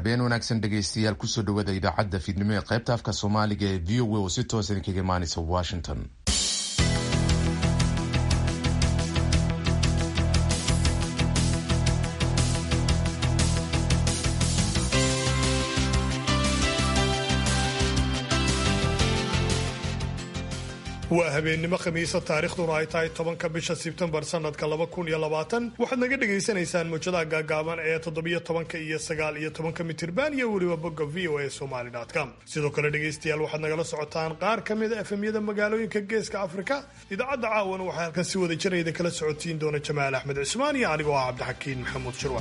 habeen wanaagsan dhegaystayaal kusoo dhawaada idaacadda fiidnimo ee qaybta afka soomaaliga ee v o a oo si toosan kaga imaanaysa washington waa habeennimo khamiisa taarikhduna ay tahay tobanka bisha sebtembar sanadka laba kun iyo labaatan waxaad naga dhagaysanaysaan muujadaha gaagaaban ee toddobiyo tobanka iyo sagaal iyo tobanka mitirban iyo weliba bogga v o a somaly com sidoo kale dhegaystayaal waxaad nagala socotaan qaar ka mida efemyada magaalooyinka geeska afrika idaacadda caawana waxaa halkan si wada jirayda kala socotiin doona jamaal axmed cismaan iyo anigoo ah cabdixakiin maxamuud shirwa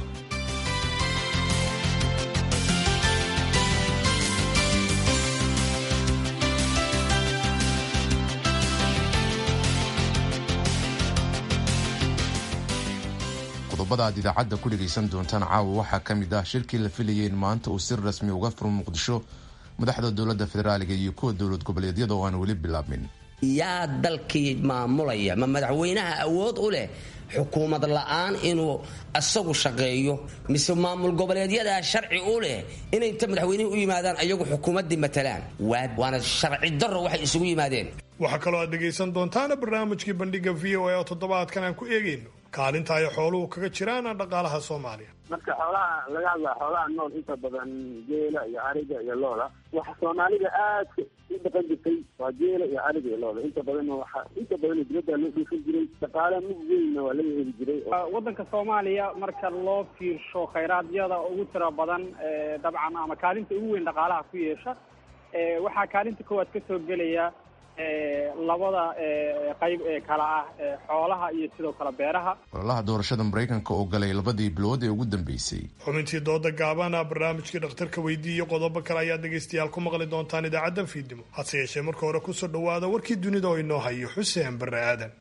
qodobada aad idaacadda ku dhegaysan doontaan caawa waxaa ka mid ah shirkii la filayay in maanta uu si rasmi uga furo muqdisho madaxda dowladda federaaliga iyo kuwa dowlad goboleedyada oo aan weli bilaabmin yaa dalkii maamulaya ma madaxweynaha awood u leh xukuumad la'aan inuu isagu shaqeeyo mise maamul goboleedyadaa sharci u leh inay inta madaxweynihii u yimaadaan ayagu xukuumaddii matalaan waana sharci darro waxay isugu yimaadeen waxaa kaloo aad dhegaysan doontaana barnaamijkii bandhiga v o a oo toddobaadkan aan ku eegayno kaalinta ay xooluhu kaga jiraan dhaqaalaha soomaaliya marka xoolaha laga hadlaa xoolaha nool inta badan geela iyo ariga iyo looda waxa soomaalida aadka u dhaqan jirtay waa geela iyo ariga iyo looda inta badan waxa inta badan dibadda loo dhuufin jiray dhaqaale mug weynna waa laga heli jiray waddanka soomaaliya marka loo fiirsho khayraadiyada ugu tira badan dabcan ama kaalinta ugu weyn dhaqaalaha ku yeesha waxaa kaalinta koowaad ka soo gelaya labada qayb ee kala ah xoolaha iyo sidoo kale beeraha ololaha doorashada maraykanka oo galay labadii bilood ee ugu dambeysay xubintii dooda gaabana barnaamijkii dhakhtarka weydii iyo qodobo kale ayaad dhegaystayaal ku maqli doontaan idaacaddan fiidnimo hase yeeshee marka hore kusoo dhowaada warkii dunida oo inoo hayo xuseen barre aadan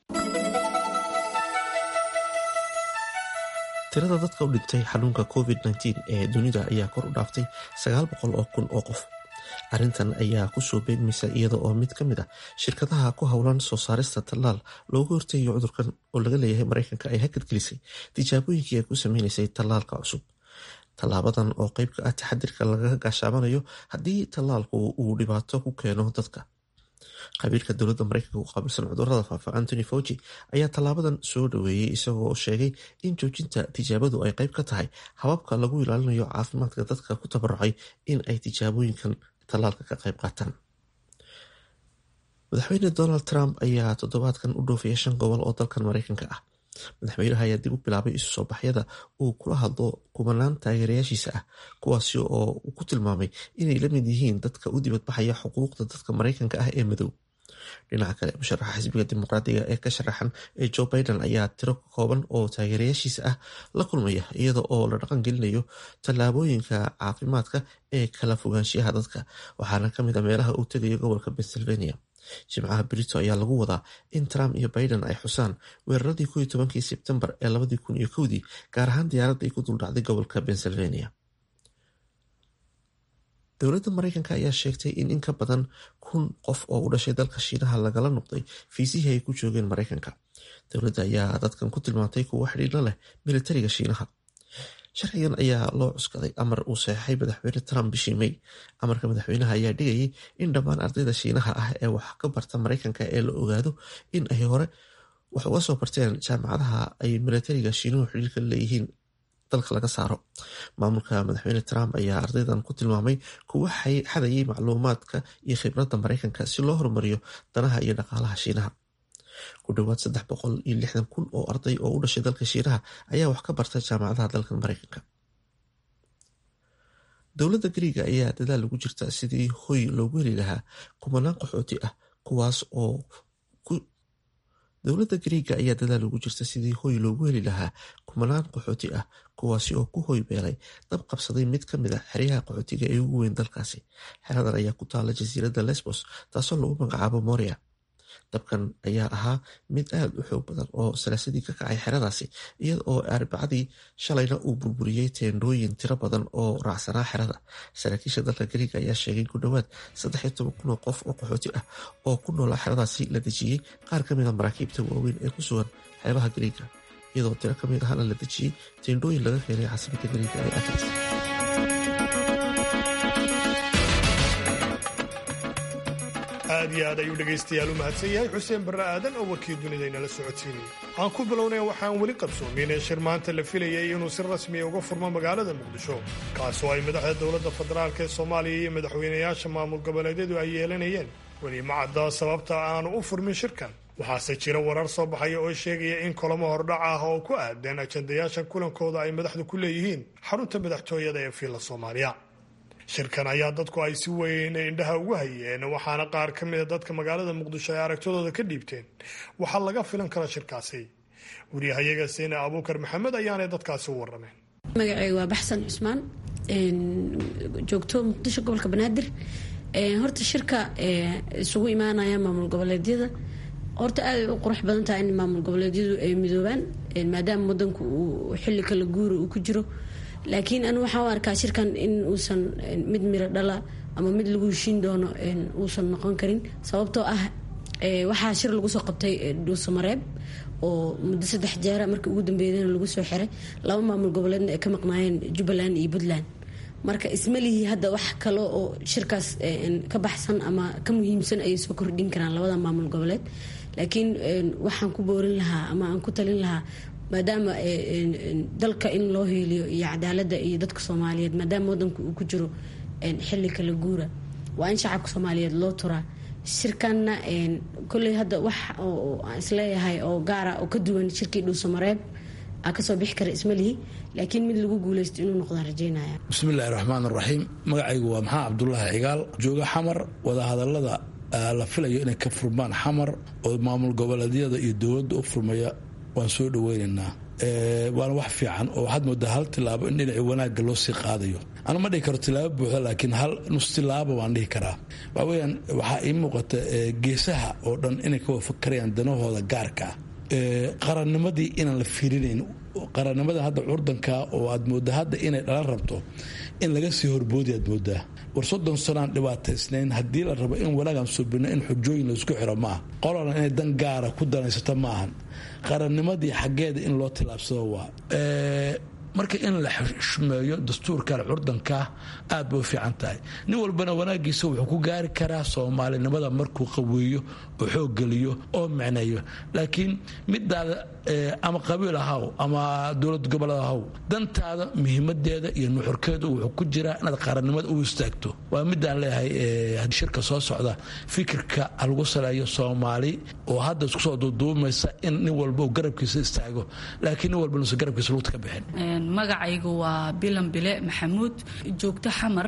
tirada dadka u dhintay xanuunka covid ee dunida ayaa kor u dhaaftay sagaal boqol oo kun oo qof arrintan ayaa kusoo beegmaysa iyada oo mid ka mid ah shirkadaha ku howlan soo saarista tallaal loogu horteeyo cudurkan oo laga leeyahay maraykanka ay hakad gelisay tijaabooyinkii ay ku sameynaysay tallaalka cusub tallaabadan oo qeyb ka ah taxadirka lagaga gaashaamanayo haddii tallaalku uu dhibaato ku keeno dadka qabiilka dowladda maraykanka u qaabilsan cudurada faafa antony fauci ayaa tallaabadan soo dhaweeyey isagoo sheegay in joojinta tijaabadu ay qeyb ka tahay hababka lagu ilaalinayo caafimaadka dadka ku tabarucay in ay tijaabooyinkan tallaalka ka qayb qaataan madaxweyne donald trump ayaa toddobaadkan u dhoofaya shan gobol oo dalkan maraykanka ah madaxweynaha ayaa dib u bilaabay isu soo baxyada uu kula hadlo kubanaan taageerayaashiisa ah kuwaasi oo uu ku tilmaamay inay la mid yihiin dadka u dibadbaxaya xuquuqda dadka maraykanka ah ee madow dhinaca kale musharaxa xisbiga dimuqraadiga ee ka sharaxan ee joe biden ayaa tiro kooban oo taageerayaashiisa ah la kulmaya iyada oo la dhaqan gelinayo tallaabooyinka caafimaadka ee kala fogaanshiyaha dadka waxaana kamid a meelaha uu tegayo gobolka pennsylvania jimcaha brito ayaa lagu wadaa in trump iyo biden ay xusaan weeraradii ko iyo tobankii sebtembar ee labadii kun iyo kowdii gaar ahaan diyaaradda ay ku duldhacday gobolka pennsylvania dowladda maraykanka ayaa sheegtay in in ka badan kun qof oo u dhashay dalka shiinaha lagala noqday fiisihii ay ku joogeen maraykanka dowladda ayaa dadkan ku tilmaantay kuwo xidhiidho leh militariga shiinaha sharcigan ayaa loo cuskaday amar uu saxeixay madaxweyne trump bishii may amarka madaxweynaha ayaa dhigayay in dhammaan ardayda shiinaha ah ee wax ka barta maraykanka ee la ogaado in ay hore wax uga soo barteen jaamacadaha ay militariga shiinuhu xidhiirka leeyihiin dalka laga saaro maamulka madaxweyne trump ayaa ardaydan ku tilmaamay kuwo xadayay macluumaadka iyo khibradda maraykanka si loo horumariyo danaha iyo dhaqaalaha shiinaha ku dhowaad saddex boqol iyo lixdan kun oo arday oo u dhashay dalka shiinaha ayaa wax ka barta jaamacadaha dalka maraykanka dowladda gariiga ayaa dadaal ugu jirta sidii hoy loogu heli lahaa kumanaan qaxooti ah kuwaas oo dowladda gariiga ayaa dadaal ugu jirta sidii hoy loogu heli lahaa kumanaan qaxooti ah kuwaasi oo ku hoy beelay dab qabsaday mid ka mid a xeryaha qaxootiga ee ugu weyn dalkaasi xeradan ayaa ku taala jasiiradda lesbos taasoo lagu magacaabo moria dabkan ayaa ahaa mid aada u xoog badan oo salaasadii ka kacay xeradaasi iyada oo arbacadii shalayna uu burburiyey teendhooyin tiro badan oo raacsanaa xerada saraakiisha dalka gariiga ayaa sheegay ku dhowaad saddex iyo toban kun oo qof oo qaxooti ah oo ku noolaa xeradaasi la dejiyey qaar ka mida maraakiibta waaweyn ee ku sugan xeebaha gariiga iyadoo tiro ka mid ahna la dejiyey teendhooyin laga keenay caasimada gariiga ee athens aad iyo aad ayuu dhegaystayaal u mahadsan yahay xuseen barre aadan oo warkii dunida inala socodsiinaya aan ku bilownay waxaan weli qabsoomin ee shir maanta la filayay inuu si rasmiya uga furmo magaalada muqdisho kaasoo ay madaxda dowladda federaalk ee soomaaliya iyo madaxweynayaasha maamul goboleedyadu ay yeelanayeen weli ma cadda sababta aanu u furmin shirkan waxaase jira warar soo baxaya oo sheegaya in kulamo hordhac ah oo ku aadan ajandayaasha kulankooda ay madaxdu ku leeyihiin xarunta madaxtooyada ee fiilla soomaaliya shirkan ayaa dadku ay si weyn indhaha ugu hayeen waxaana qaar ka mida dadka magaalada muqdisho ay aragtidooda ka dhiibteen waxaa laga filan kara shirkaasi waryahayaga seene abuukar maxamed ayaanay dadkaasi u warameen magaceyga waa baxsan cusmaan joogto muqdisho gobolka banaadir horta shirka isugu imaanaya maamul goboleedyada horta aad u qurux badan tahay in maamul goboleedyadu ay midoobaan maadaama wadanku uu xilli kala guura uu ku jiro laakiin anu waxaan u arkaa shirkan in uusan mid miro dhala ama mid lagu heshiin doono uusan noqon karin sababtoo ah waxaa shir lagu soo qabtay dhuusamareeb oo muddo saddex jeera markii ugu dambeeyana lagu soo xiray laba maamul goboleedna ay ka maqnaayeen jubbaland iyo puntland marka ismalihii hadda wax kale oo shirkaas ka baxsan ama ka muhiimsan ayay soo kordhin karaan labada maamul goboleed laakiin waxaan ku boorin lahaa ama aan ku talin lahaa maadaama dalka in loo hiiliyo iyo cadaaladda iyo dadka soomaaliyeed maadaama wadanku uu ku jiro xili kala guura waa in shacabka soomaaliyeed loo turaa shirkanna kolley hadda wax aan isleeyahay oo gaara oo ka duwan shirkii dhuusamareeb aa kasoo bixi kara ismalihi laakiin mid lagu guuleysto inuu noqdaan rajeynaya bismillahi raxmaan raxiim magacaygu waa maxaa cabdulaahi cigaal jooga xamar wadahadalada la filayo inay ka furmaan xamar oo maamul goboleedyada iyo dowladda u furmaya waan soo dhaweynaynaa waana wax fiican oo waxaad moodaa hal tilaabo in dhinaci wanaagga loo sii qaadayo anu ma dhihi karo tilaabo buuxda laakiin hal nus tilaabo waan dhihi karaa waxa weyaan waxaa ii muuqata geesaha oo dhan inay ka wafakarayaan danahooda gaarka ah qarannimadii inaan la fiirinayn qarannimada hadda curdanka oo aad moodaa hadda inay dhalan rabto in laga sii horboodi aad moodaa war soddon sanoaan dhibaataysnayn haddii la rabo in wanaagaan subino in xujooyin laisku xiro maaha qolana inay dan gaara ku danaysato maahan qarannimadii xaggeeda in loo tilaabsado waa marka in la xushmeeyo dastuurkan curdankaa aad bay u fiican tahay nin walbana wanaagiisa wuxuu ku gaari karaa soomaalinimada markuu qaweeyo oo xooggeliyo oo micneeyo laakiin midaada ama qabiil ahaw ama dowlad goboled ahaw dantaada muhiimadeeda iyo nuxurkeedu wuxuu ku jiraa inaad qarannimada u istaagto waa midaan leeyahay shirka soo socda fikirka lagu saleeyo soomaali oo hadda isku soo duuduumaysa in nin walba uu garabkiisa istaago laakiin nin walba nuusan garabkiisa lugta ka bixin magacaygu waa bilan bile maxamuud joogto xamar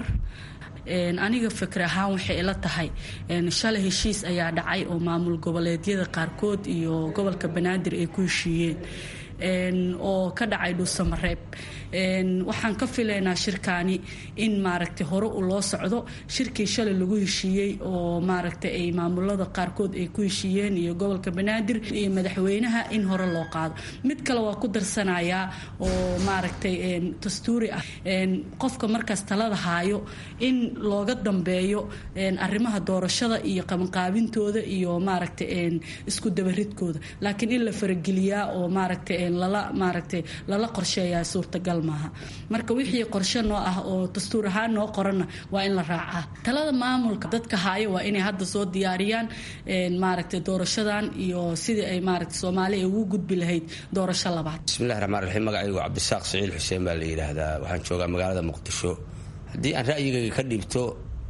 aniga fikir ahaan waxay ila tahay shalay heshiis ayaa dhacay oo maamul goboleedyada qaarkood iyo gobolka banaadir ay ku heshiiyeen oo ka dhacay dhuusamareeb waxaan ka filaynaa shirkaani in maaragtay hore u loo socdo shirkii shalay lagu heshiiyey oo maaragtay ay maamulada qaarkood ay ku heshiiyeen iyo gobolka banaadir iyo madaxweynaha in hore loo qaado mid kale waa ku darsanayaa oo maaragtay dastuuri ah qofka markaas talada haayo in looga dambeeyo arrimaha doorashada iyo qabanqaabintooda iyo maaragtay isku dabaridkooda laakiin in la farageliyaa oo maaragtay lala maaragtay lala qorsheeyaa suurtagal maaha marka wixii qorshe noo ah oo dastuur ahaan noo qoranna waa in la raacaa talada maamulka dadka haayo waa inay hadda soo diyaariyaan maaragtay doorashadan iyo sidii ay maaragtay soomaaliya ugu gudbi lahayd doorasho labaad bismillahi raxmaan raxiim magacaygu cabdisaaq siciil xuseen baa la yidhaahdaa waxaan joogaa magaalada muqdisho haddii aan ra'yigayga ka dhiibto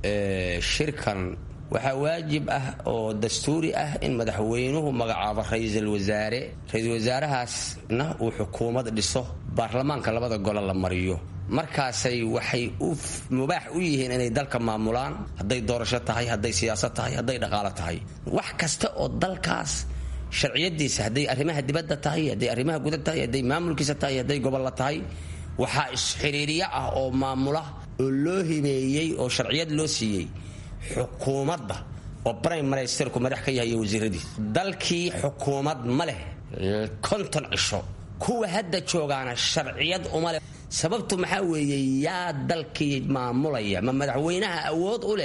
shirkan waxaa waajib ah oo dastuuri ah in madaxweynuhu magacaabo ra-iisul wasaare ra-iisul wasaarahaasna uu xukuumad dhiso baarlamaanka labada gole la mariyo markaasay waxay u mubaax u yihiin inay dalka maamulaan hadday doorasho tahay hadday siyaasad tahay hadday dhaqaalo tahay wax kasta oo dalkaas sharciyadiisa hadday arrimaha dibadda tahay hadday arrimaha guda tahay hadday maamulkiisa tahay hadday gobolla tahay waxaa isxiriiriyo ah oo maamula oo loo himeeyey oo sharciyad loo siiyey xukuumadda oo brime ministerku madax ka yahay iyo wasiiradiis dalkii xukuumad ma leh konton cisho kuwa hadda joogaana sharciyad uma leh sababtu maxaa weeye yaa dalkii maamulaya ma madaxweynaha awood u leh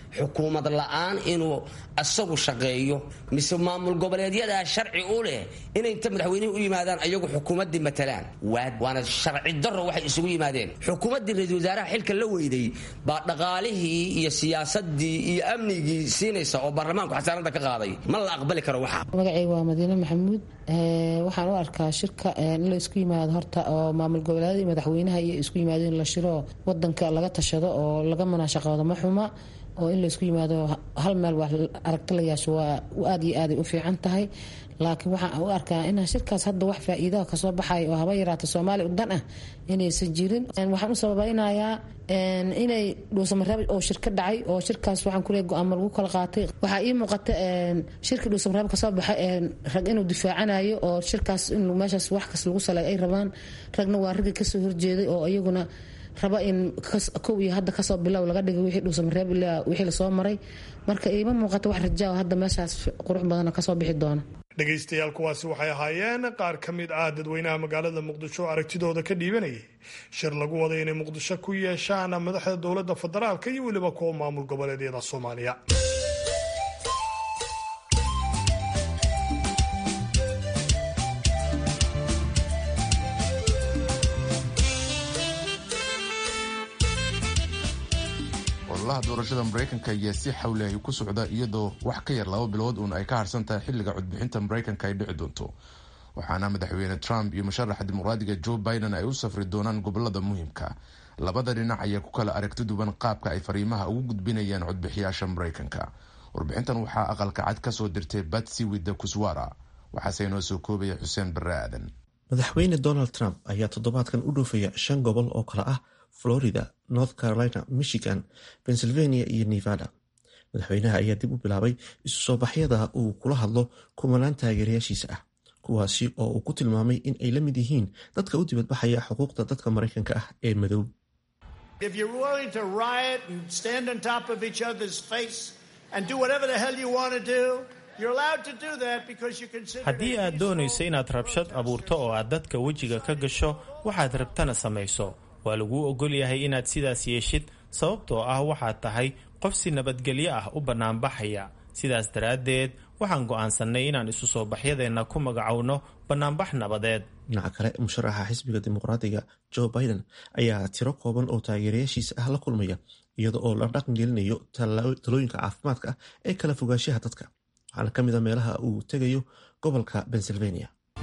xukuumad la-aan inuu asagu shaqeeyo mise maamul goboleedyadaa sharci u leh inay inta madaxweynihii u yimaadaan ayagu xukuumaddii matalaan waana sharci daro waxay isugu yimaadeen xukuumaddii ra-iisul wasaaraha xilka la weyday baa dhaqaalihii iyo siyaasadii iyo amnigii siinaysa oo baarlamaanku xasaanada ka qaaday ma la aqbali karo waxa magacayga waa madiine maxamuud waxaan u arkaa shirka in la isku yimaado horta oo maamul goboleedyada iyo madaxweynaha iyo isku yimaado in la shiro wadanka laga tashado oo laga munaashaqoodo ma xuma oo in laysku yimaado hal meel wax aragti la yeesho waa aad iyo aaday u fiican tahay laakiin waxaan u arkaa in shirkaas hadda wax faa-iidaha kasoo baxay oo haba yaraata soomaaliya u dan ah inaysan jirin waxaan u sababaynayaa inay dhuusamareeb oo shirka dhacay oo shirkaas waxaan kuleey go-aamo lagu kala qaatay waxaa ii muuqata shirkii dhuusamareeb kasoo baxay rag inuu difaacanayo oo shirkaas in meeshaas wax kas lagu salay ay rabaan ragna waa raggii kasoo horjeeday oo iyaguna raba in kow iyo hadda kasoo bilow laga dhigay wixii dhuusamareeb ilaa wixii lasoo maray marka iima muuqata wax rajaa hadda meeshaas qurux badana kasoo bixi doona dhegaystayaal kuwaasi waxay ahaayeen qaar ka mid ah dadweynaha magaalada muqdisho aragtidooda ka dhiibanayay shir lagu waday inay muqdisho ku yeeshaan madaxda dowladda federaalka iyo weliba kuwa maamul goboleedyada soomaaliya ololaha doorashada maraykanka ayaa si xawli ay ku socda iyadoo wax ka yar laba bilood uun ay ka harsan tahay xilliga codbixinta maraykanka ay dhici doonto waxaana madaxweyne trump iyo musharaxa dimuqraadiga joe biden ay u safri doonaan gobolada muhiimka labada dhinac ayaa ku kala aragti duwan qaabka ay fariimaha ugu gudbinayaan codbixiyaasha maraykanka warbixintan waxaa aqalka cad kasoo dirtay batsy widda kuswara waxaase inoo soo koobaya xuseen barre aadan madaxweyne donald trump ayaa toddobaadkan u dhoofaya shan gobol oo kale ah florida north carolina michigan pennsylvania iyo nevada madaxweynaha ayaa dib u bilaabay isu soo baxyada uu kula hadlo kumanaan taageerayaashiisa ah kuwaasi oo uu ku tilmaamay in ay la mid yihiin dadka u dibadbaxaya xuquuqda dadka maraykanka ah ee madow haddii aad doonayso inaad rabshad abuurto oo aad dadka wejiga ka gasho waxaad rabtana samayso waa laguu ogol yahay inaad sidaas yeeshid sababtoo ah waxaad tahay qof si nabadgelyo ah u bannaanbaxaya sidaas daraaddeed waxaan go'aansannay inaan isu soo baxyadeenna ku magacowno bannaanbax nabadeed dhinaca kale musharaxa xisbiga dimuqraadiga joe biden ayaa tiro kooban oo taageerayaashiisa ah la kulmaya iyada oo la dhaqan gelinayo talooyinka caafimaadka ah ee kala fogaanshaha dadka waxaana ka mid a meelaha uu tegayo gobolka pennsylvania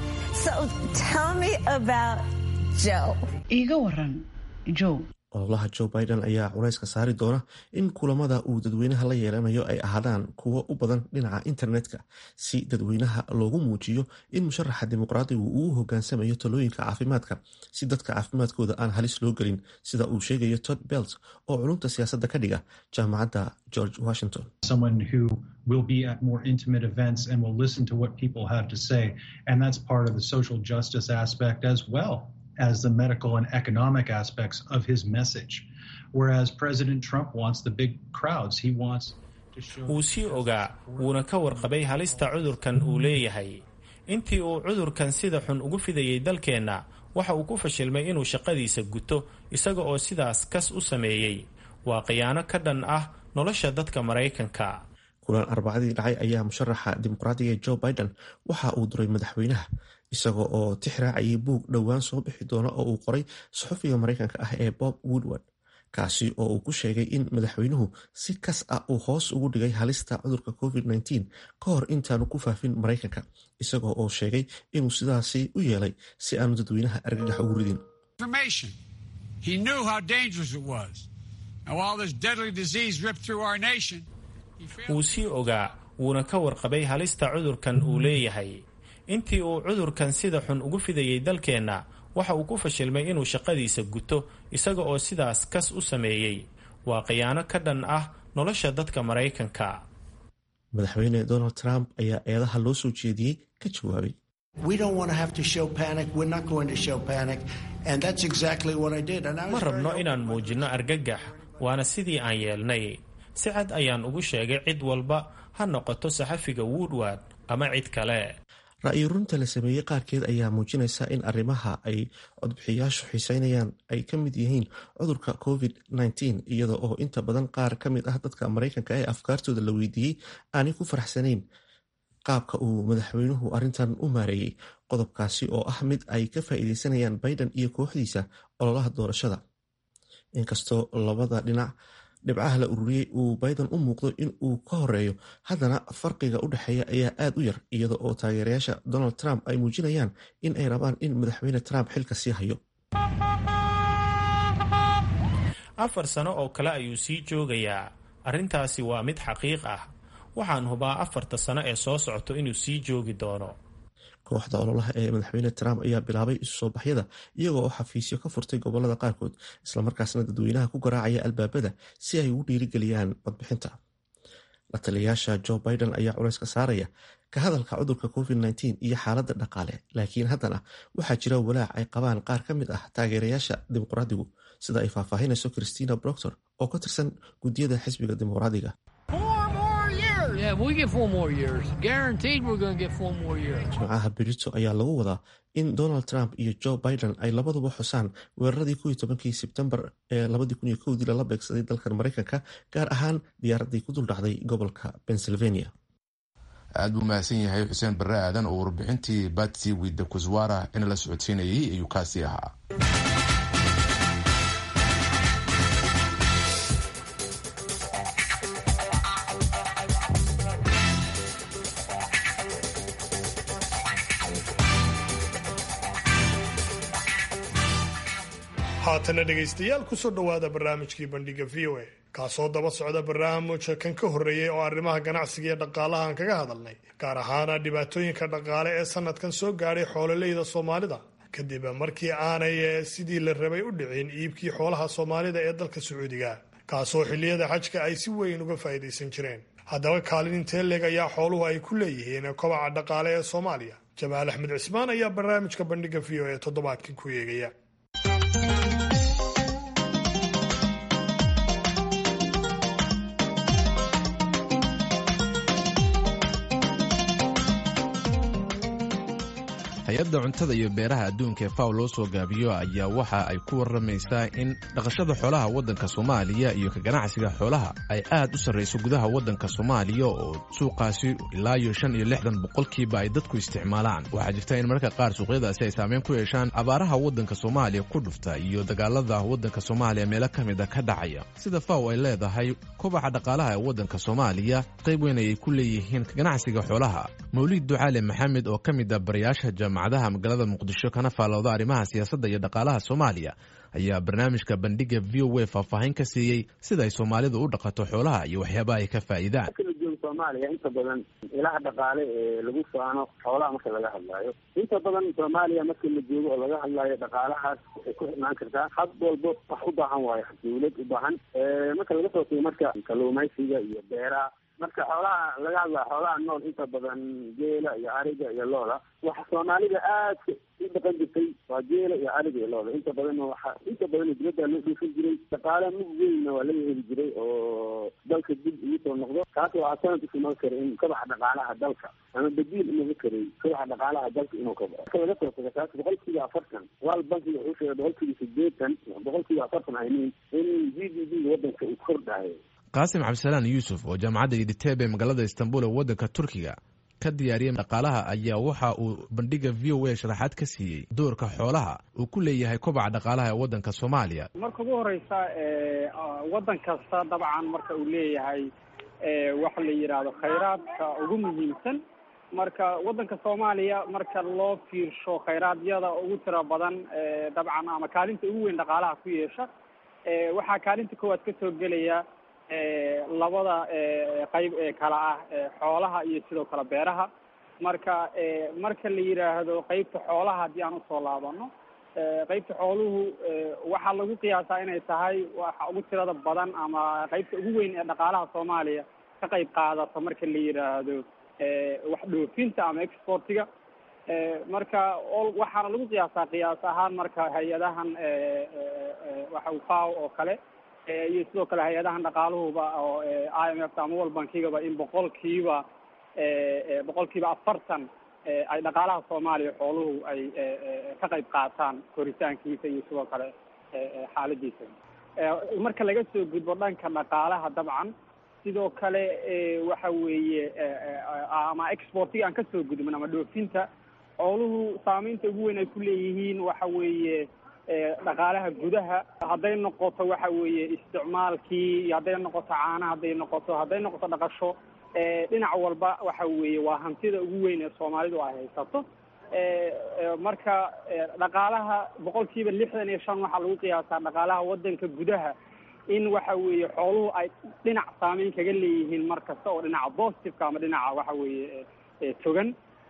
iiga waran joe ololaha joe biden ayaa culayska saari doona in kulamada uu dadweynaha la yeelanayo ay ahaadaan kuwo u badan dhinaca internetka si dadweynaha loogu muujiyo in musharaxa dimuqraadigu uu hogaansamayo talooyinka caafimaadka si dadka caafimaadkooda aan halis loo gelin sida uu sheegayo tod belt oo culumta siyaasadda ka dhiga jaamacadda george washington will be at more intimate events and will listen to what people have to say. And that's part of the social justice aspect as well as the medical and economic aspects of his message. Whereas President Trump wants the big crowds, he wants wuu sii ogaa wuuna ka warqabay halista cudurkan uu leeyahay intii uu cudurkan sida xun ugu fidayay dalkeenna waxa uu ku fashilmay inuu shaqadiisa guto isaga oo sidaas kas u sameeyey waa khiyaano ka dhan ah nolosha dadka maraykanka kulan arbacadii dhacay ayaa musharaxa dimuqraadiga joe biden waxa uu duray madaxweynaha isaga oo tix raacayay buug dhowaan soo bixi doona oo uu qoray saxufiga maraykanka ah ee bob woodward kaasi oo uu ku sheegay in madaxweynuhu si kas ah uu hoos ugu dhigay halista cudurka covid-19 ka hor intaanu ku faafin maraykanka isagoo oo sheegay inuu sidaasi u yeelay si aanu dadweynaha argagax ugu ridin wuu sii ogaa wuuna ka warqabay halista cudurkan uu leeyahay intii uu cudurkan sida xun ugu fidayay dalkeenna waxa uu ku fashilmay inuu shaqadiisa guto isaga oo sidaas kas u sameeyey waa khiyaano ka dhan ah nolosha dadka maraykanka madaxweyne donald trump ayaa eedaha loo soo jeediyey ka jawaabay ma rabno inaan muujinno argagax waana sidii aan yeelnay si cad ayaan ugu sheegay cid walba ha noqoto saxafiga woodward ama cid kale ra-iyo runta la sameeyey qaarkeed ayaa muujinaysa in arrimaha ay codbixiyaashu xiiseynayaan ay ka mid yihiin cudurka covid -19 iyada oo inta badan qaar ka mid ah dadka maraykanka ee afkaartooda la weydiiyey aanay ku faraxsanayn qaabka uu madaxweynuhu arrintan u maareeyey qodobkaasi oo ah mid ay ka faa'iideysanayaan biden iyo kooxdiisa ololaha doorashada inkastoo labada dhinac dhibcaha la ururiyey uu biden u muuqdo in uu ka horeeyo haddana farqiga u dhexeeya ayaa aad u yar iyada oo taageerayaasha donald trump ay muujinayaan in ay rabaan in madaxweyne trump xilka sii hayo afar sano oo kale ayuu sii joogayaa arrintaasi waa mid xaqiiq ah waxaan hubaa afarta sano ee soo socoto inuu sii joogi doono kooxda ololaha ee madaxweyne trump ayaa bilaabay isu soo baxyada iyagoo oo xafiisyo ka furtay gobolada qaarkood islamarkaasna dadweynaha ku garaacaya albaabada si ay ugu dhiirigeliyaan codbixinta la taliyayaasha joe biden ayaa culayska saaraya ka hadalka cudurka covid -19 iyo xaaladda dhaqaale laakiin haddana waxaa jira walaac ay qabaan qaar ka mid ah taageerayaasha dimuqraadigu sida ay faahfaahinayso christina broctor oo ka tirsan guddiyada xisbiga dimuqraadiga jimcaha berito ayaa lagu wadaa in donald trump iyo joe biden ay labaduba xusaan weeraradii ko tobankii sebtembar ee labadii lala beegsaday dalkan maraykanka gaar ahaan diyaaraddii ku duldhacday gobolka pennsylvania aad buu mahadsan yahay xuseen barre aadan oo warbixintii batsi wida kuswara in la socodsiinayay ayuu kaasii ahaa haatana dhegaystayaal kusoo dhowaada barnaamijkii bandhiga v o a kaasoo daba socda barnaamijka kan ka horreeyey oo arrimaha ganacsiga iyo dhaqaalaha aan kaga hadalnay gaar ahaana dhibaatooyinka dhaqaale ee sanadkan soo gaadhay xoololeyda soomaalida kadib markii aanay sidii la rabay u dhicin iibkii xoolaha soomaalida ee dalka sacuudiga kaasoo xilliyada xajka ay si weyn uga faa'iidaysan jireen haddaba kaalin intee leeg ayaa xooluhu ay ku leeyihiin kobaca dhaqaale ee soomaaliya jamaal axmed cismaan ayaa barnaamijka bandhiga v o e toddobaadkan ku eegaya hay-adda cuntada iyo beeraha adduunka ee faw loo soo gaabiyo ayaa waxa ay ku warramaysaa in dhaqashada xoolaha waddanka soomaaliya iyo ka ganacsiga xoolaha ay aad u sarrayso gudaha waddanka soomaaliya oo suuqaasi ilaa iyo shan iyo lixdan boqolkiiba ay dadku isticmaalaan waxaa jirta in mararka qaar suuqyadaasi ay saameyn ku yeeshaan abaaraha waddanka soomaaliya ku dhufta iyo dagaalada waddanka soomaaliya meelo ka mida ka dhacaya sida faw ay leedahay kobaca dhaqaalaha ee waddanka soomaaliya qayb weyn ayay ku leeyihiin ka ganacsiga xoolaha mawliid ducaale maxamed oo ka mid a barayaasha jaamacadaha magaalada muqdisho kana faalooda arrimaha siyaasadda iyo dhaqaalaha soomaaliya ayaa barnaamijka bandhiga v o a faahfaahin ka siiyey sida ay soomaalidu u dhaqato xoolaha iyo waxyaabaha ay ka faa'iidaan kala jooga soomaaliya inta badan ilaha dhaqaale ee lagu faano xoolaha marka laga hadlaayo inta badan soomaaliya marka la joogo oo laga hadlaayo dhaqaalahaas waxay ku xirnaan kartaa had walbo wax u baahan waayo dawlad u baahan marka laga soo tago marka kalluumaysiga iyo beeraha marka xoolaha laga hadlaa xoolaha nool inta badan geela iyo ariga iyo looda waxa soomaalida aadka u dhaqan jirtay waa geela iyo ariga iyo looda inta badan waxa inta badan dibadda loo dhuufin jiray dhaqaale mug weynna waa laga heli jiray oo dalka dib ugu soo noqdo taas waxaa sanad isuma kara in kabaxa dhaqaalaha dalka ama badiil inuga karay kabaxa dhaqaalaha dalka inuu kabo marka laga soo tago taas boqolkiiba afartan wal bankiga wuxuu sheegay boqolkiiba sideetan boqolkiiba afartan aynin in g d p wadanka uu kordhayo qaasim cabdisalaan yuusuf oo jaamacadda iditeeb ee magaalada istanbul ee waddanka turkiga ka diyaariyay dhaqaalaha ayaa waxa uu bandhiga v o a sharaxaad ka siiyey doorka xoolaha uu ku leeyahay kobaca dhaqaalaha ee waddanka soomaaliya marka ugu horeysa waddan kasta dabcan marka uu leeyahay waxa la yidhaahdo khayraadka ugu muhiimsan marka waddanka soomaaliya marka loo fiirsho khayraadiyada ugu tira badan dabcan ama kaalinta ugu weyn dhaqaalaha ku yeesha waxaa kaalinta koowaad ka soo gelaya labada qayb ee kala ah xoolaha iyo sidoo kale beeraha marka marka la yidhaahdo qeybta xoolaha haddii aan usoo laabano qeybta xooluhu waxaa lagu qiyaasaa inay tahay waxa ugu tirada badan ama qeybta ugu weyn ee dhaqaalaha soomaaliya ka qayb qaadata marka la yidhaahdo wax dhoofinta ama exportiga marka waxaana lagu qiyaasaa qiyaas ahaan marka hay-adahan waxa faw oo kale iyo sidoo kale hay-adahan dhaqaaluhuba oo i m f ama world bankigaba in boqolkiiba boqolkiiba afartan ay dhaqaalaha soomaaliya xooluhu ay ka qayb qaataan koritaankiisa iyo sidoo kale xaaladiisa marka laga soo gudbo dhanka dhaqaalaha dabcan sidoo kale waxa weeye ama exportiga aan kasoo gudbin ama dhoofinta xooluhu saameynta ugu weyn ay ku leeyihiin waxa weeye dhaqaalaha gudaha hadday noqoto waxa weeye isticmaalkii iyo hadday noqoto caana hadday noqoto hadday noqoto dhaqasho dhinac walba waxa weeye waa hantida ugu weyn ee soomaalidu ay haysato marka dhaqaalaha boqol kiiba lixdan iyo shan waxaa lagu qiyaasaa dhaqaalaha wadanka gudaha in waxa weeye xooluhu ay dhinac saameyn kaga leeyihiin mar kasta oo dhinaca positiveka ama dhinaca waxa weeye togan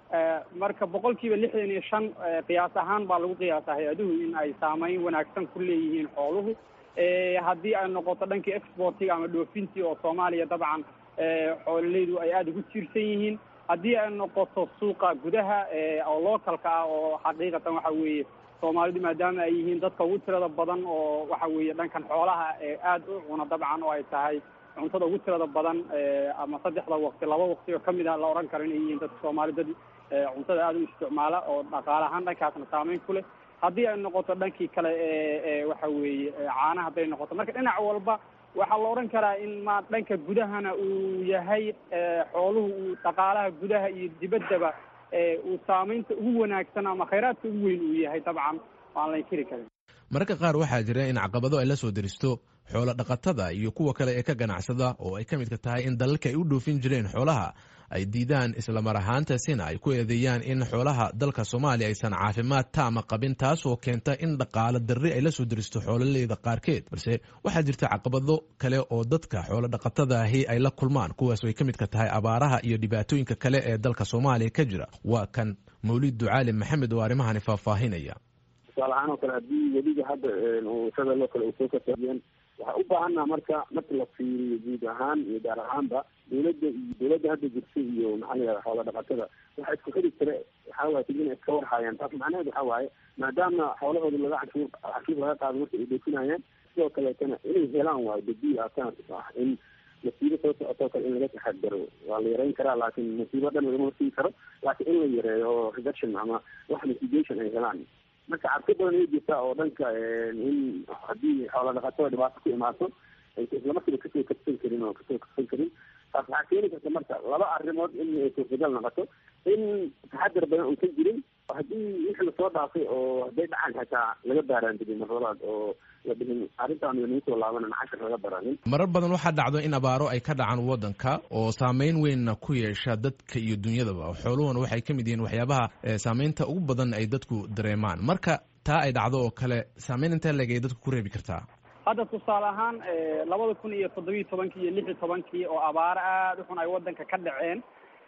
marka boqol kiiba lixdan iyo shan qiyaas ahaan baa lagu qiyaasaa hay-aduhu in ay saameyn wanaagsan ku leeyihiin xooluhu haddii ay noqoto dhankii exportiga ama dhoofintii oo soomaaliya dabcan xoololeydu ay aada ugu tiirsan yihiin haddii ay noqoto suuqa gudaha oo localka ah oo xaqiiqatan waxa weeye soomaalidu maadaama ay yihiin dadka ugu tirada badan oo waxa weeye dhankan xoolaha aada u cuna dabcan oo ay tahay cuntada ugu tirada badan ama saddexda waqti laba waqti oo kamid ah la odhan karo inay yihiin dadka soomaali dad cuntada aada u isticmaala oo dhaqaale ahaan dhankaasna saameyn ku leh haddii ay noqoto dhankii kale waxa weeye caana hadday noqoto marka dhinac walba waxaa la odhan karaa in ma dhanka gudahana uu yahay xooluhu uu dhaqaalaha gudaha iyo dibaddaba uu saameynta ugu wanaagsan ama khayraadka ugu weyn uu yahay dabcan aan la inkiri karin mararka qaar waxaa jira in caqabado ay la soo deristo xoolo dhaqatada iyo kuwa kale ee ka ganacsada oo ay ka midka tahay in dalalka ay u dhoofin jireen xoolaha ay diidaan islamar ahaantaasina ay ku eedeeyaan in xoolaha dalka soomaaliya aysan caafimaad taama qabin taasoo keenta in dhaqaalo darri ay la soo deristo xoololeyda qaarkeed balse waxaa jirta caqabado kale oo dadka xoolo dhaqatadaahi ay la kulmaan kuwaas ay ka midka tahay abaaraha iyo dhibaatooyinka kale ee dalka soomaaliya ka jira waa kan mawlid ducaali maxamed oo arrimahani faahfaahinaya tusaale ahaan oo kale haddii weliga hadda shadaloo kale uu soo kasaabiyeen waxaa u baahannaha marka marka la fiiriyo guud ahaan iyo gaar ahaanba dawladda iyo dawladda hadda jirta iyo maxaa la yihahda xoola dhaqatada waxa isku xiri kare waxaa waye tigin iska warhaayaan taas macnaheed waxaa waaye maadaama xoolahooda laga canshuur canshuur laga qaado marka ay dhoofinayaan sidoo kaleetana inay helaan waayo badiil alternative ah in masiibo soo socotoo kale in laga taxadaro waa la yareyn karaa laakiin masiibo dhan lagama hortegi karo laakiin in la yareeyo oo reduction ama wax mitigation ay helaan marka cabsi badan ay jirtaa oo dhanka in haddii xoola dhaqatada dhibaato ku imaato aysa islamarkiiba kasoo kabsan karin oo kasoo kabsan karin taas waxaa keeni karta marka laba arrimood in ay suurtagal noqoto in taxadar badan uusan jirin haddii wixii lasoo dhaafay oo hadday dhacaan xataa laga baaraandigin marlabaad oo la dhihin arrintaan nagu soo laabanan cashar laga baranin marar badan waxaa dhacdo in abaaro ay ka dhacaan waddanka oo saameyn weynna ku yeesha dadka iyo dunyadaba xooluhuna waxay ka mid yihiin waxyaabaha saameynta ugu badan ay dadku dareemaan marka taa ay dhacdo oo kale saameyn intee leeg ay dadku ku reebi kartaa hadda tusaale ahaan labada kun iyo toddobiyi tobankii iyo lix iyo tobankii oo abaaro aada u xun ay waddanka ka dhaceen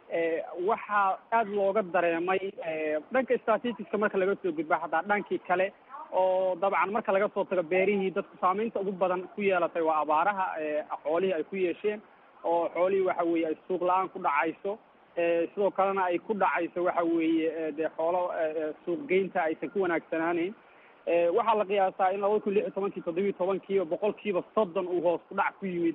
waxaa aada looga dareemay dhanka statisticska marka laga soo gudba hataa dhankii kale oo dabcan marka laga soo tago beerihii dadku saameynta ugu badan ku yeelatay waa abaaraha xoolihii ay ku yeesheen oo xoolihii waxa weeye ay suuq la-aan ku dhacayso sidoo kalena ay ku dhacayso waxa weeye dee xoolo suuqgeynta aysan ku wanaagsanaaneyn waxaa la qiyaasaa in labada kun lix iyo tobankii toddobiyi tobankiiba boqol kiiba soddon uu hoos ku dhac ku yimid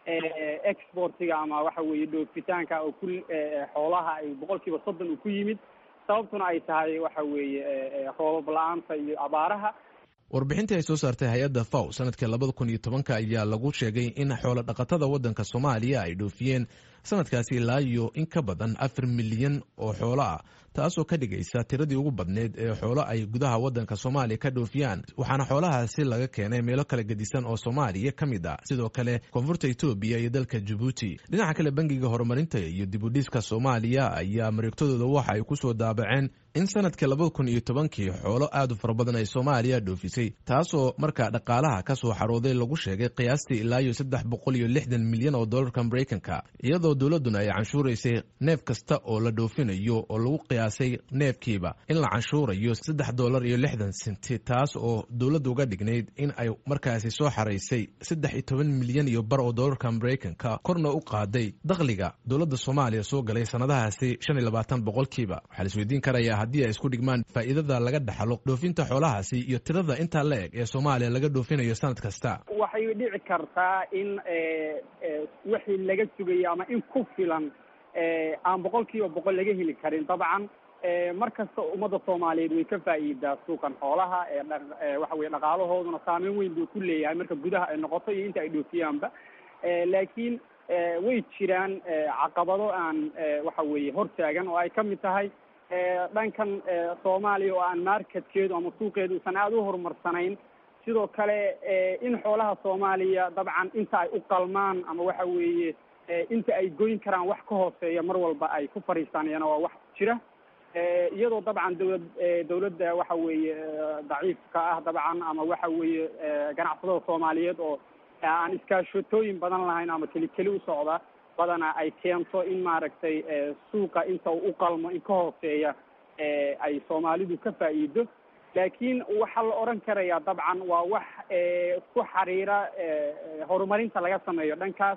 exportiga ama waxa weeye dhoofitaanka oo ku xoolaha ay boqol kiiba soddon uu ku yimid sababtuna ay tahay waxa weeye roobab la-aanta iyo abaaraha warbixintii ay soo saartay hay-adda faw sanadkii labada kun iyo tobanka ayaa lagu sheegay in xoolo dhaqatada waddanka soomaaliya ay dhoofiyeen sanadkaasi ilaa iyo in ka badan afar milyan oo xoolo ah taasoo ka dhigaysa tiradii ugu badneed ee xoolo ay gudaha waddanka soomaaliya ka dhoofiyaan waxaana xoolahaasi laga keenay meelo kala gedisan oo soomaaliya ka mid ah sidoo kale koonfurta etoobiya iyo dalka jabuuti dhinaca kale bangiga horumarinta iyo dibudhiska soomaaliya ayaa mareegtadooda waxa ay ku soo daabaceen in sanadkii labada kun iyo tobankii xoolo aad u fara badan ay soomaaliya dhoofisay taasoo markaa dhaqaalaha ka soo xarooday lagu sheegay qiyaastii ilaa iyo saddex boqol iyo lixdan milyan oo dollarka maraykanka iyadoo dowladduna ay canshuuraysay neef kasta oo la dhoofinayo oo lagu qiyaasay neefkiiba in la canshuurayo saddex dollar iyo lixdan senti taas oo dowladda uga dhignayd in ay markaasi soo xaraysay saddex iyo toban milyan iyo bar oo dollarka maraykanka korna u qaaday dakhliga dowladda soomaaliya soo galay sannadahaasi shan iyo labaatan boqolkiiba waxaa la isweydiin karayaa haddii ay isku dhigmaan faa'iidada laga dhaxlo dhoofinta xoolahaasi iyo tirada intaa la eg ee soomaaliya laga dhoofinayo sanad kasta waxay dhici kartaa in wixii laga sugayay ama in ku filan aan boqol kiiba boqol laga heli karin dabcan mar kasta ummadda soomaaliyeed way ka faa'iidaa suuqan xoolaha ee waxa weye dhaqaalahooduna saameyn weyn buu ku leeyahay marka gudaha ay noqoto iyo inta ay dhoofiyaanba laakiin way jiraan caqabado aan waxa weeye hortaagan oo ay ka mid tahay dhankan soomaaliya oo aan marketkeedu ama suuqeedu usan aada u horumarsanayn sidoo kale in xoolaha soomaaliya dabcan inta ay u qalmaan ama waxa weeye inta ay goyn karaan wax ka hooseeya mar walba ay ku fadhiistaan iyana waa wax jira iyadoo dabcan dawlad dawladda waxa weeye daciifka ah dabcan ama waxa weeye ganacsatada soomaaliyeed oo aan iskaashatooyin badan lahayn ama keli keli u socda badana ay keento in maaragtay suuqa inta u qalmo in ka hooseeya ay soomaalidu ka faa'iido laakiin waxaa la odhan karayaa dabcan waa wax ku xiriira horumarinta laga sameeyo dhankaas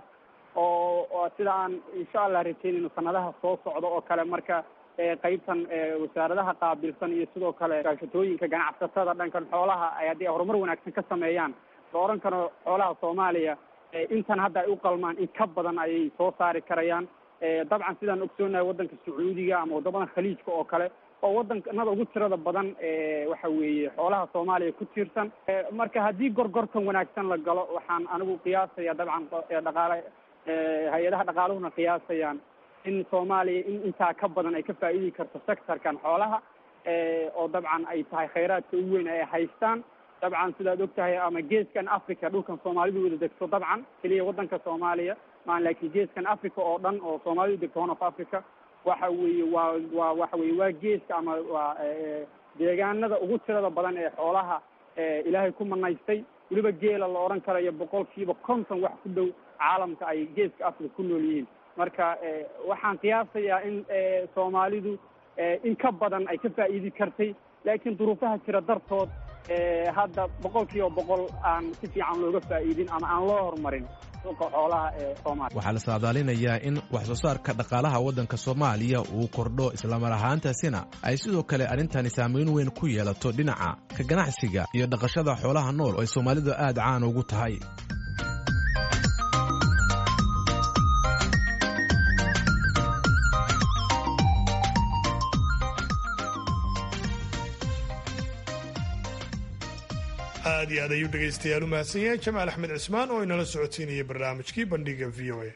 oo sida aan insha allah rajeynayno sanadaha soo socda oo kale marka qeybtan wasaaradaha qaabilsan iyo sidoo kale gaashatooyinka ganacsatada dhankan xoolaha ay haddii ay horumar wanaagsan ka sameeyaan la odhan karo xoolaha soomaaliya intan hadda ay u qalmaan in ka badan ayay soo saari karayaan dabcan sidaan ogsoonahay waddanka sacuudiga ama waddamada khaliijka oo kale oo waddankanada ugu tirada badan waxa weeye xoolaha soomaaliya ku tiirsan marka haddii gorgortan wanaagsan la galo waxaan anigu qiyaasaya dabcan dhaqaale hay-adaha dhaqaaluhuna qiyaasayaan in soomaaliya in intaa ka badan ay ka faa'iidi karto sectorkan xoolaha oo dabcan ay tahay khayraadka ugu weyn ay haystaan dabcan sidaad og tahay ama geeskan africa dhulkan soomaalidu wada degto dabcan keliya waddanka soomaaliya maan laakiin geeskan africa oo dhan oo soomaalidu degto horn of africa waxa weeye waa waa waxa weye waa geeska ama waa deegaanada ugu tirada badan ee xoolaha ilaahay ku manaystay weliba geela la odhan karayo boqolkiiba konton wax ku dhow caalamka ay geeska africa ku nool yihiin marka waxaan qiyaasayaa in soomaalidu in ka badan ay ka faa'iidi kartay laakiin duruufaha jira dartood hadda boqol kiiba boqol aan si fiican looga faa'iidin ama aan loo horumarin suuqa xoolaha ee soomaaliya waxaa la saadaalinayaa in wax soo saarka dhaqaalaha waddanka soomaaliya uu kordho islamar ahaantaasina ay sidoo kale arrintani saamayn weyn ku yeelato dhinaca ka ganacsiga iyo dhaqashada xoolaha nool oo ay soomaalidu aad caan ugu tahay aad iyo aad ayuu dhegaystayaal u mahadsan yahay jamaal axmed cismaan oo inala socodsiinayay barnaamijkii bandhiga v o a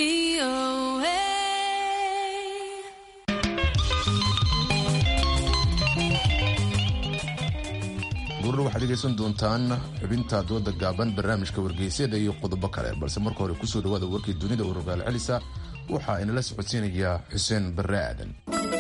gurur waxaad dhegaysan doontaan xubinta dooda gaaban barnaamijka wargeysyada iyo qodobo kale balse marka hore kusoo dhawaada warkii dunida oo rogaal celisa waxaa inala socodsiinaya xuseen barre aadan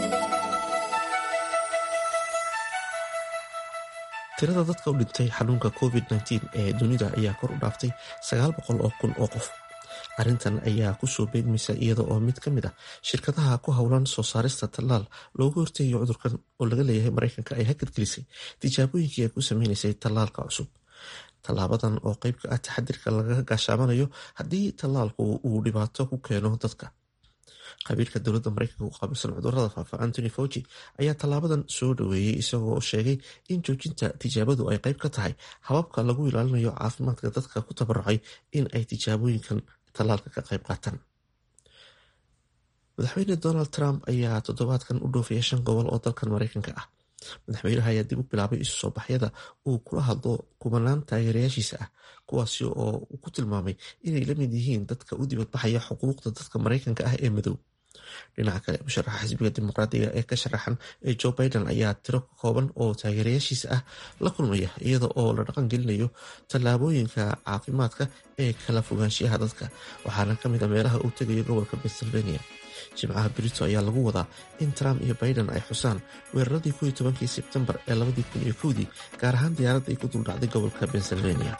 tirada dadka u dhintay xanuunka covid-19 ee dunida ayaa kor u dhaaftay sagaal boqol oo kun oo qof arrintan ayaa kusoo beegmaysa iyada oo mid ka mid ah shirkadaha ku howlan soo saarista tallaal loogu horteegayo cudurkan oo laga leeyahay mareykanka ay hakadgelisay tijaabooyinkii ay ku sameynaysay tallaalka cusub tallaabadan oo qeyb ka ah taxadirka lagaga gaashaamanayo haddii tallaalku uu dhibaato ku keeno dadka qabiilka dowladda mareykanka u qaabilsan cudurada faafa antony fauci ayaa tallaabadan soo dhaweeyey isagoo sheegay in joojinta tijaabadu ay qeyb ka tahay hababka lagu ilaalinayo caafimaadka dadka ku tabarucay in ay tijaabooyinkan tallaalka ka qeyb qaataan madaxweyne donald trump ayaa toddobaadkan u dhoofaya shan gobol oo dalkan mareykanka ah madaxweynaha ayaa dib u bilaabay isu soo baxyada uu kula hadlo kubanaan taageerayaashiisa ah kuwaasi oo uu ku tilmaamay inay la mid yihiin dadka u dibadbaxaya xuquuqda dadka mareykanka ah ee madow dhinaca kale musharaxa xisbiga dimuqraadiga ee ka sharaxan ee joe biden ayaa tiro kooban oo taageerayaashiisa ah la kulmaya iyada oo la dhaqan gelinayo tallaabooyinka caafimaadka ee kala fogaanshiyaha dadka waxaana ka mid a meelaha uu tegayo gobolka pennsylvania jimcaha brito ayaa lagu wadaa in trump iyo biden ay xusaan weeraradii ko iyo tobankii sebtembar ee labadii kun iyo kowdii gaar ahaan diyaaradda ay ku duldhacday gobolka pennsylvania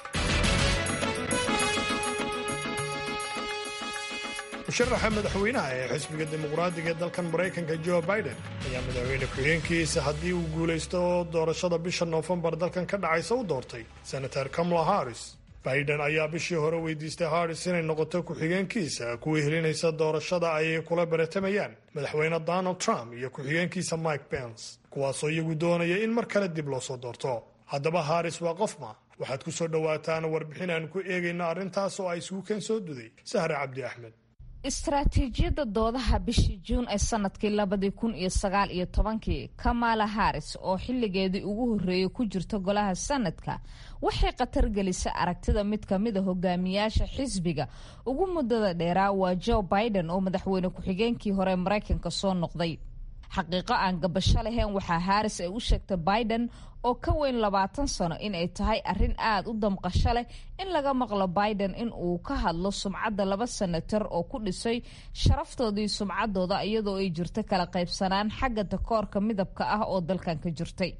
musharaxa madaxweynaha ee xisbiga dimuqraadiga ee dalkan maraykanka joe biden ayaa madaxweyne ku-xigeenkiisa haddii uu guulaysto doorashada bisha noofembar dalkan ka dhacaysa u doortay senator kamala harris biden ayaa bishii hore weydiistay harris inay noqoto ku-xigeenkiisa kuwii helinaysa doorashada ay kula baratamayaan madaxweyne donald trump iyo ku-xigeenkiisa mike pence kuwaasoo iyagu doonaya in mar kale dib loo soo doorto haddaba harris waa qofma waxaad ku soo dhowaataan warbixin aan ku eegayno arrintaas oo ay isugu keen soo duday sahre cabdi axmed istaraatiijiyadda doodaha bishii juun ee sanadkii labadii kun iyo sagaal iyo tobankii kamala harris oo xilligeedii ugu horreeyay ku jirta golaha sanadka waxay khatar gelisay aragtida mid ka mid a hogaamiyaasha xisbiga ugu muddada dheeraa waa joe biden oo madaxweyne ku-xigeenkii hore maraykanka soo noqday xaqiiqo aan gabasho lahayn waxaa harris ay u sheegtay biden oo ka weyn labaatan sano in ay tahay arrin aada u damqasho leh in laga maqlo biden in uu ka hadlo sumcadda laba senatar oo ku dhisay sharaftoodii sumcaddooda iyadoo ay jirto kala qaybsanaan xagga takoorka midabka ah oo dalkan ka jirtay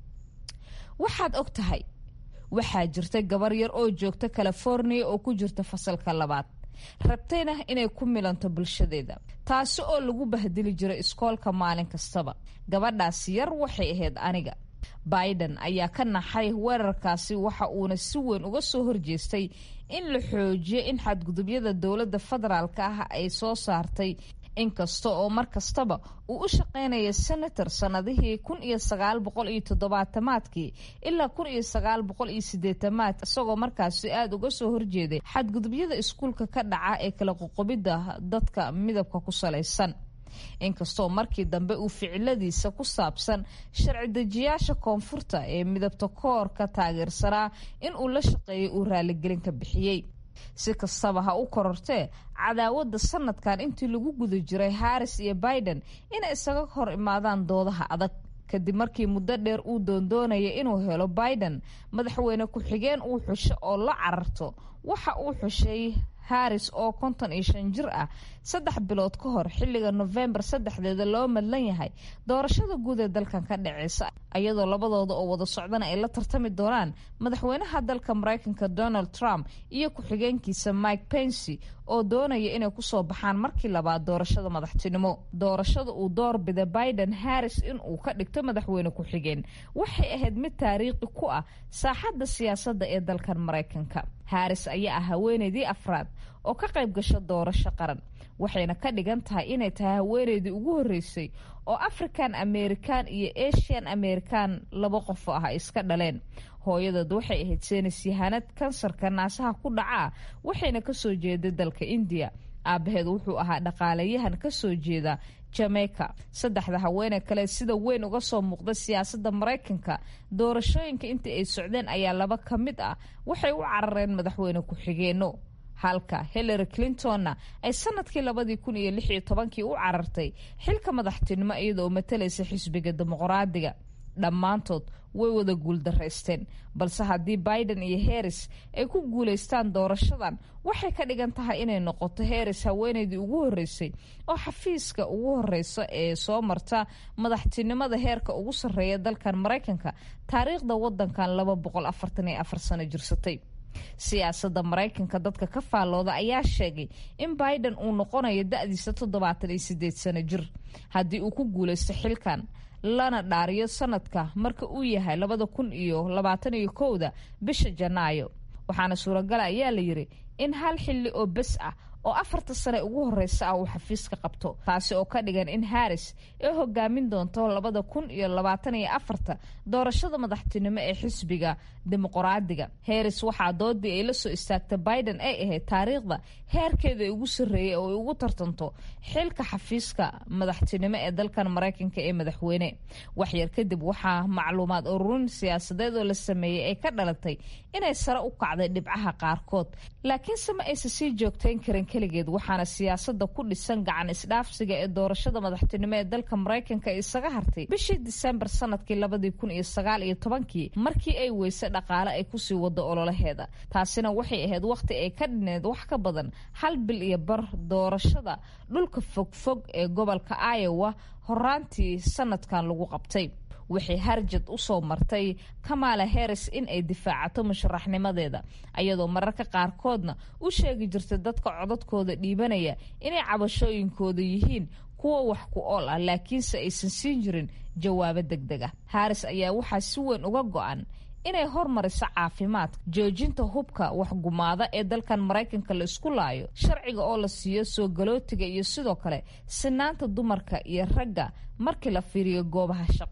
waxaad og tahay waxaa jirta gabar yar oo joogta california oo ku jirta fasalka labaad rabtayna inay ku milanto bulshadeeda taasi oo lagu bahdili jiray iskoolka maalin kastaba gabadhaasi yar waxay ahayd aniga biden ayaa ka naxay weerarkaasi waxa uuna si weyn uga soo horjeestay in la xoojiyo in xadgudubyada dowladda federaalka ah ay soo saartay inkasta oo mar kastaba uu u shaqaynaya senator sannadihii kun iyo sagaal boqol iyo toddobaatamaadkii ilaa kun iyo sagaal boqol iyo sideetamaad isagoo markaasi aada uga soo horjeeday xadgudubyada iskuulka ka dhaca ee kala qoqobidda dadka midabka ku salaysan inkastoo markii dambe uu ficiladiisa ku saabsan sharci dejiyaasha koonfurta ee midabta koorka taageersanaa in uu la shaqeeyay uu raaligelin ka bixiyey si kastaba ha u korortee cadaawadda sanadkan intii lagu guda jiray harris iyo biden inay isaga hor imaadaan doodaha adag kadib markii muddo dheer uu doondoonaya inuu helo biden madaxweyne ku-xigeen uu xusho oo la cararto waxa uu xushay harris oo konton iyo shan jir ah saddex bilood ka hor xilliga nofembar saddexdeeda loo madlan yahay doorashada guud ee dalkan ka dhaceysa iyadoo labadooda oo wada socdana ay la tartami doonaan madaxweynaha dalka maraykanka donald trump iyo ku-xigeenkiisa mike pensy oo doonaya inay kusoo baxaan markii labaad doorashada madaxtinimo doorashada uu doorbida biden harris inuu ka dhigto madaxweyne ku-xigeen waxay ahayd mid taariikhi ku ah saaxadda siyaasadda ee dalkan maraykanka harris ayaa ah haweeneydii afraad oo ka qayb gasho doorasho qaran waxayna ka dhigan tahay inay tahay haweeneydii ugu horreysay oo african american iyo asian american laba qof ah ay iska dhaleen hooyadeed waxay ahayd seenis yahanad kansarka naasaha ku dhacaa waxayna kasoo jeeday dalka indiya aabaheed wuxuu ahaa dhaqaalayahan kasoo jeeda jamaica saddexda haweeney kale sida weyn uga soo muuqda siyaasadda maraykanka doorashooyinka intii ay socdeen ayaa laba ka mid ah waxay u carareen madaxweyne ku-xigeenno halka hillary clintonna ay sanadkii labadii kun iyo lix iyo tobankii u carartay xilka madaxtinimo iyadoo matalaysa xisbiga dimuqraadiga dhammaantood way wada guuldaraysteen balse haddii biden iyo harris ay ku guulaystaan doorashadan waxay ka dhigan tahay inay noqoto harris haweeneydii ugu horreysay oo xafiiska ugu horeysa ee soo marta madaxtinimada heerka ugu sarreeya dalkan maraykanka taariikhda wadankan laba boqol afartan iyo afar sano jirsatay siyaasadda maraykanka dadka ka faallooda ayaa sheegay in biden uu noqonayo da-diisa toddobaatan iyo sideed sano jir haddii uu ku guulaysto xilkan lana dhaariyo sanadka marka uu yahay labada kun iyo labaatan iyo kowda bisha janaayo waxaana suuragala ayaa la yiri in hal xilli oo bes ah oo afarta sane ugu horeysa ah uu xafiiska qabto taasi oo ka dhigan in harris ay hogaamin doonto labada kun iyo labaatan iyo afarta doorashada madaxtinimo ee xisbiga dimuqraadiga harris waxaa doodii ay la soo istaagta biden ay ahayd taariikhda heerkeeda ugu sarreeyay oo ay ugu tartanto xilka xafiiska madaxtinimo ee dalkan maraykanka ee madaxweyne waxyar kadib waxaa macluumaad ururin siyaasadeed oo la sameeyey ay ka dhalatay inay sare u kacday dhibcaha qaarkood laakiinse ma aysa sii joogtayn karin keligeed waxaana siyaasada ku dhisan gacan isdhaafsiga ee doorashada madaxtinimo ee dalka maraykanka isaga hartay bishii disembar sanadkii labadii kun iyo sagaal iyo tobankii markii ay weyse dhaqaale ay kusii wado ololaheeda taasina waxay ahayd wakhti ay ka dhineed wax ka badan hal bil iyo bar doorashada dhulka fogfog ee gobolka iowa horaantii sanadkan lagu qabtay waxay harjad u soo martay kamala harris in ay difaacato musharaxnimadeeda ayadoo mararka qaarkoodna u sheegi jirtay dadka codadkooda dhiibanaya inay cabashooyinkooda yihiin kuwa wax ku ool ah laakiinse aysan siin jirin jawaabo deg deg ah harris ayaa waxaa si weyn uga go-an inay hormariso caafimaadka joojinta hubka waxgumaada ee dalkan maraykanka la isku laayo sharciga oo la siiyo soo galootiga iyo sidoo kale sinaanta dumarka iyo ragga markii la fiiriyo goobaha shaqada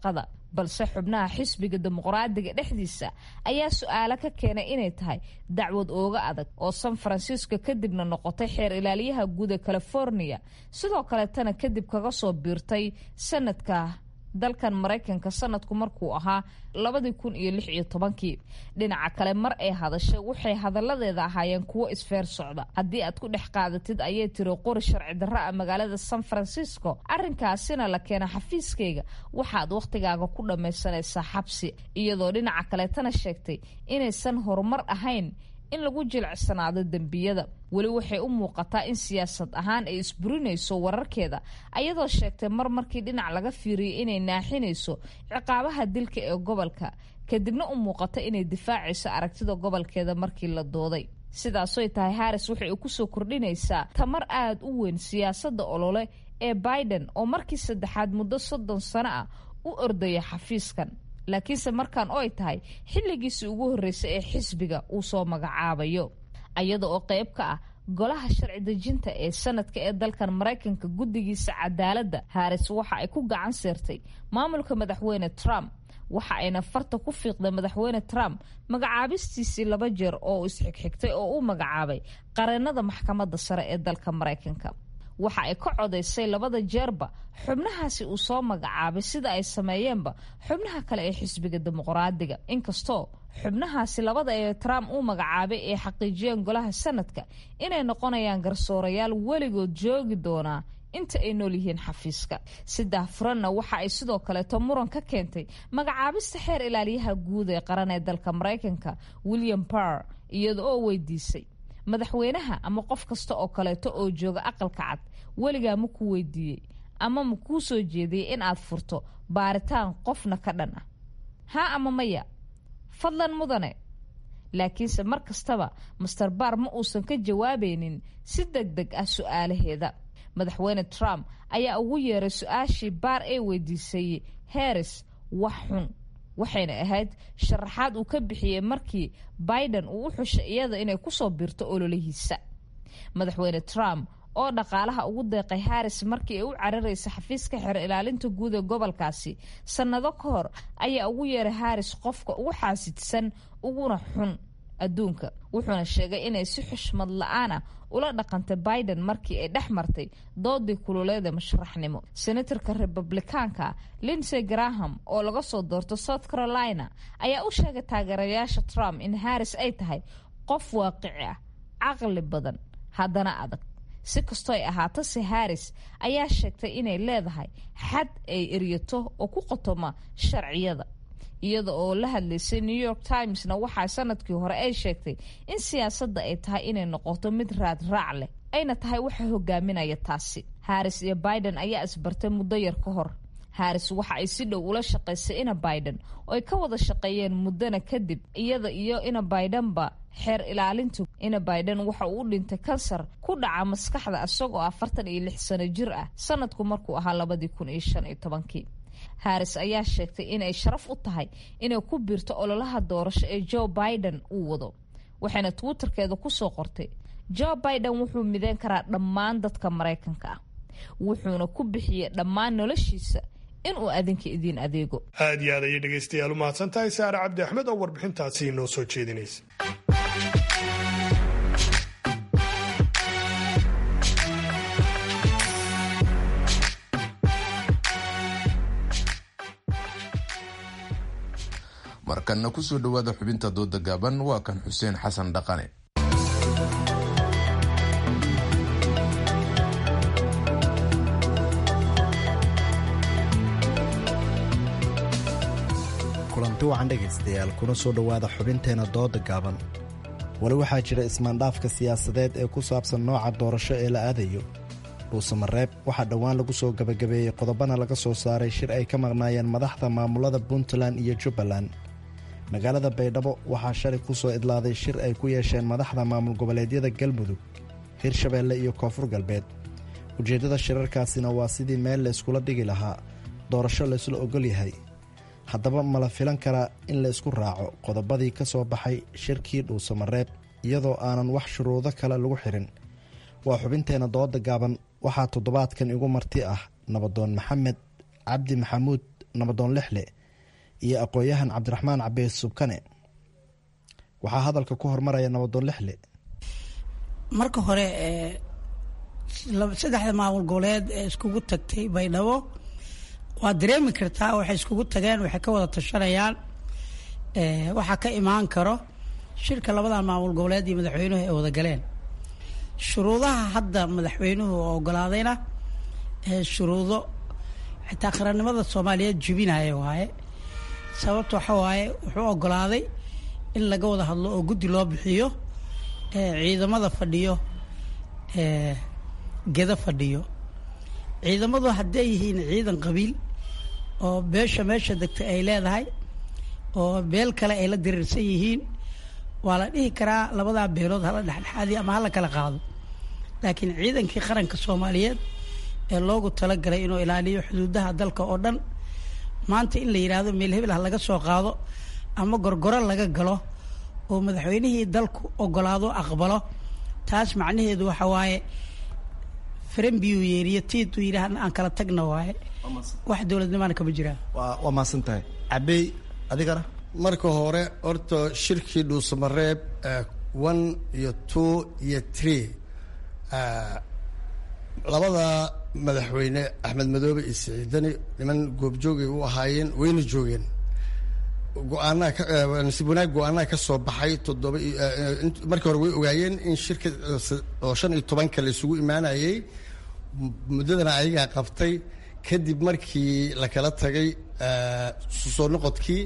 balse xubnaha xisbiga dimuqraadiga dhexdiisa ayaa su-aalo ka keenay inay tahay dacwad ooga adag oo san francisco kadibna noqotay xeer ilaaliyaha guud ee california sidoo kaletana kadib kaga soo biirtay sanadka dalkan maraykanka sanadku markuu ahaa labadii kun iyo lix iyo tobankii dhinaca kale mar ay hadashay waxay hadalladeeda ahaayeen kuwo isfeer socda haddii aad ku dhex qaadatid ayay tiri qori sharci darra a magaalada san francisco arrinkaasina la keena xafiiskayga waxaad wakhtigaaga ku dhammaysanaysaa xabsi iyadoo dhinaca kaleetana sheegtay inaysan horumar ahayn in lagu jilicsanaado dembiyada weli waxay u muuqataa in siyaasad ahaan ay isburinayso wararkeeda ayadoo sheegtay mar markii dhinac laga fiiriyay inay naaxinayso ciqaabaha dilka ee gobolka kadibna u muuqata inay difaacayso aragtida gobolkeeda markii la dooday sidaasoy tahay haris waxay kusoo kordhinaysaa tamar aada u weyn siyaasadda olole ee biden oo markii saddexaad muddo soddon sano ah u ordaya xafiiskan laakiinse markaan oy tahay xilligiisii ugu horreysay ee xisbiga uu soo magacaabayo ayada oo qayb ka ah golaha sharci dejinta ee sanadka ee dalkan maraykanka guddigiisa cadaaladda haris waxa ay ku gacan seertay maamulka madaxweyne trump waxa ayna farta ku fiiqday madaxweyne trump magacaabistiisii laba jeer oo isxigxigtay oo u magacaabay qareennada maxkamadda sare ee dalka maraykanka waxa ay ka codaysay labada jeerba xubnahaasi uu soo magacaabay sida ay sameeyeenba xubnaha kale ee xisbiga dimuqraadiga inkastoo xubnahaasi labada ee trump uu magacaabay ay xaqiijiyeen golaha sanadka inay noqonayaan garsoorayaal weligood joogi doonaa inta ay nool yihiin xafiiska saddex furanna waxa ay sidoo kaleeto muran ka keentay magacaabista xeer ilaaliyaha guud ee qaran ee dalka maraykanka william barr iyada oo weydiisay madaxweynaha ama qof kasta oo kaleeto oo jooga aqalka cad weligaa ma ku weydiiyey ama ma kuu soo jeediyey in aad furto baaritaan qofna ka dhan ah haa ama maya fadlan mudane laakiinse mar kastaba master baar ma uusan ka jawaabaynin si deg deg ah su-aalaheeda madaxweyne trump ayaa ugu yeeray su-aashii baar ee weydiisay harris wax xun waxayna ahayd sharaxaad uu ka bixiyey markii biden uu u xushay iyada inay kusoo biirto ololihiisa madaxweyne trump oo dhaqaalaha ugu deeqay haris markii ay u cararaysa xafiiska xeer ilaalinta guud ee gobolkaasi sannado ka hor ayaa ugu yeeray haris qofka ugu xaasidsan uguna xun adduunka wuxuuna sheegay inay si xushmad la-aan ah ula dhaqantay biden markii ay dhex martay doodii kululeeda masharaxnimo senatarka republikaanka linsey graham oo laga soo doorto south carolina ayaa u sheegay taageerayaasha trump in harris ay tahay qof waaqici ah caqli badan haddana adag si kastoo ay ahaato se harris ayaa sheegtay inay leedahay xad ay eryato oo ku qotoma sharciyada iyada oo la hadlaysay new york timesna waxaa sanadkii hore ay sheegtay in siyaasadda ay tahay inay noqoto mid raad raac leh ayna tahay waxa hogaaminaya taasi harris iyo biden ayaa isbartay muddo yar ka hor harris waxa ay si dhow ula shaqaysay ina biden oo ay ka wada shaqeeyeen muddana kadib iyada iyo ina bidenba xeer ilaalintu ina biden waxa uu u dhintay kansar ku dhaca maskaxda isagoo afartan iyo lix sano jir ah sanadku markuu ahaa labadii kun iyo shan iyo tobankii harris ayaa sheegtay inay sharaf u tahay inay ku biirto ololaha doorasho ee joe biden uu wado waxayna twitterkeeda kusoo qortay joe biden wuxuu mideyn karaa dhammaan dadka maraykanka ah wuxuuna ku bixiyey dhammaan noloshiisa inuu adinka idiin adeego aad iyo aad ayay dhegaystayaal u mahadsan tahay saare cabdi axmed oo warbixintaasi inoo soo jeedinaysa markanna kusoo dhowaada xubinta dooda gaaban waa kan xuseen xasan dhaqane kulanti wacan dhegaystayaal kuna soo dhowaada xubinteena dooda gaaban weli waxaa jira ismaandhaafka siyaasadeed ee ku saabsan nooca doorasho ee la aadayo dhuusamareeb waxaa dhowaan lagu soo gebagabeeyey qodobana laga soo saaray shir ay ka maqnaayeen madaxda maamulada puntland iyo jubbaland magaalada baydhabo waxaa shalay ku soo idlaaday shir ay ku yeesheen madaxda maamul goboleedyada galmudug hirshabeelle iyo koonfur galbeed ujeeddada shirarkaasina waa sidii meel la iskula dhigi lahaa doorasho laysla ogol yahay haddaba ma la filan karaa in la isku raaco qodobadii ka soo baxay shirkii dhuusamareeb iyadoo aanan wax shuruudo kale lagu xirin waa xubinteenna dooda gaaban waxaa toddobaadkan igu marti ah nabadoon maxamed cabdi maxamuud nabadoon lixle iyo aqoon-yahan cabdiraxmaan cabees subkane waxaa hadalka ku hormaraya nabadoon lixle marka hore saddexda maamul goboleed ee iskugu tagtay baydhabo waad dareemi kartaa waxay iskugu tageen waxay ka wada tashanayaan waxaa ka imaan karo shirka labadan maamul goboleed iyo madaxweynuhu ay wada galeen shuruudaha hadda madaxweynuhu ogolaadayna shuruudo xitaa qarannimada soomaaliyeed jubinaya waaye sababta waxa waaye wuxuu ogolaaday in laga wada hadlo oo guddi loo bixiyo ciidamada fadhiyo geda fadhiyo ciidamadu hadday yihiin ciidan qabiil oo beesha meesha degta ay leedahay oo beel kale ay la diriirsan yihiin waa la dhihi karaa labadaa beelood hala dhexdhexaadiyo ama hala kala qaado laakiin ciidankii qaranka soomaaliyeed ee loogu talagalay inuu ilaaliyo xuduudaha dalka oo dhan maanta in la yidhaahdo meel hebel ha laga soo qaado ama gorgoro laga galo oo madaxweynihii dalku ogolaado aqbalo taas macnaheedu waxa waaye faranbiyuu yeeriyo tiiduu yidhaah aan kala tagna waaye wax dowladnimaana kama jiraan waa mahadsan tahay cabey adigana marka hore horta shirkii dhuusamareeb one iyo two iyo three labada madaxweyne axmed madoobe iyo siciidani niman goobjoogay u ahaayeen wayna joogeen go-aanaa nasiib wanaag go-aanaha ka soo baxay toddoba markii hore way ogaayeen in shirka oo shan iyo tobanka la isugu imaanayay muddadana ayagaa qabtay kadib markii la kala tagay soo noqodkii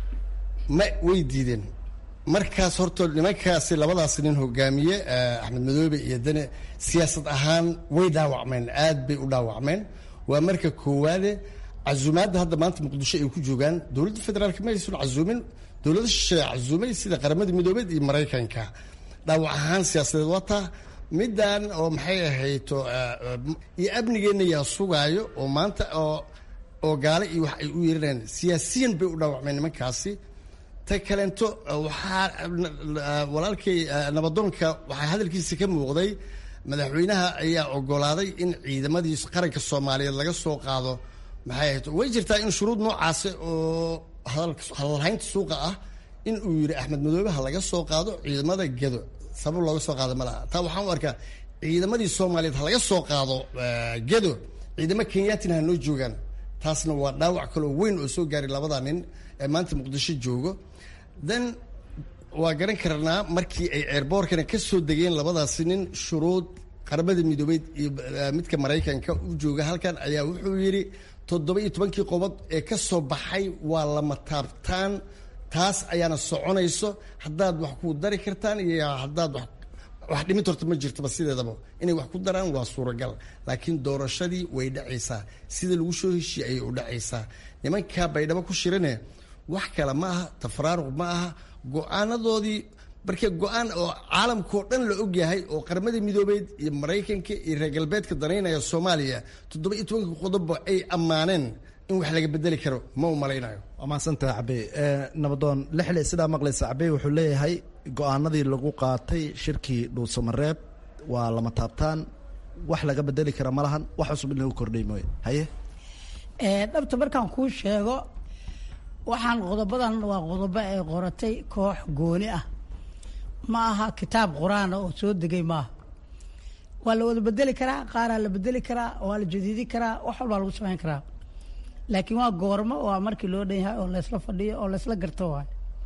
ma way diideen markaas horta nimankaasi labadaas nin hogaamiye axmed madoobe iyo dane siyaasad ahaan way dhaawacmeen aad bay u dhaawacmeen waa marka koowaade casuumaadda hadda maanta muqdisho ay ku joogaan dowladda federaalk ma aysan casuumin dowlada shisheeye casuumay sida qaramada midoobeed iyo maraykanka dhaawac ahaan siyaasadeed waa taa middan oo maxay ahayto iyo amnigeenna yaa sugaayo oo maanta oo oo gaale iyo wax ay u yeeranayaan siyaasiyan bay u dhaawacmeen nimankaasi ta kaleento waxaa walaalkay nabadoonka waxaa hadalkiisa ka muuqday madaxweynaha ayaa ogolaaday in ciidamadii qaranka soomaaliyeed laga soo qaado maxay ahayd way jirtaa in shuruud noocaasi oo hadalhaynta suuqa ah in uu yidhi axmed madoobe ha laga soo qaado ciidamada gedo sabab looga soo qaado ma laha taa waxaan u arkaa ciidamadii soomaaliyeed ha laga soo qaado gedo ciidamo kenyatina ha noo joogaan taasna waa dhaawac kaloo weyn oo soo gaaray labada nin ee maanta muqdisho joogo then waa garan karnaa markii ay ceerboorkana ka soo degeen labadaasi nin shuruud qaramada midoobeed iyo midka maraykanka u jooga halkan ayaa wuxuu yidhi toddoba iyo tobankii qobod ee ka soo baxay waa lama taabtaan taas ayaana soconayso haddaad wax ku dari kartaan iyo haddaad wax wax dhimid horta ma jirtaba sideedaba inay wax ku daraan waa suuragal laakiin doorashadii way dhacaysaa sida lagu soo heshiye ayay u dhacaysaa nimankaa baydhabo ku shirane wax kale ma aha tafraaruq ma aha go-aanadoodii marka go-aan oo caalamkao dhan la ogyahay oo qaramadii midoobeed iyo maraykanka iyo reer galbeedka danaynaya soomaaliya toddoba iyo tobankii qodobba ay ammaaneen in wax laga bedeli karo ma u malaynayo waa mahadsantaha cabey nabadoon lixle sidaa maqlaysa cabey wuxuu leeyahay go-aanadii lagu qaatay shirkii dhuusamareeb waa lama taabtaan wax laga bedeli kara ma lahan wax cusub in lagu kordhay mooye haye dhabta markaan kuu sheego waxaan qodobadan waa qodobo ay qoratay koox gooni ah ma aha kitaab qur-aana oo soo degay maaha waa la wada bedeli karaa qaaraa la bedeli karaa waa la jadiidi karaa wax walbaa lagu samayn karaa laakiin waa goormo waa markii loo dhan yahay oo laysla fadhiyo oo laysla garto waay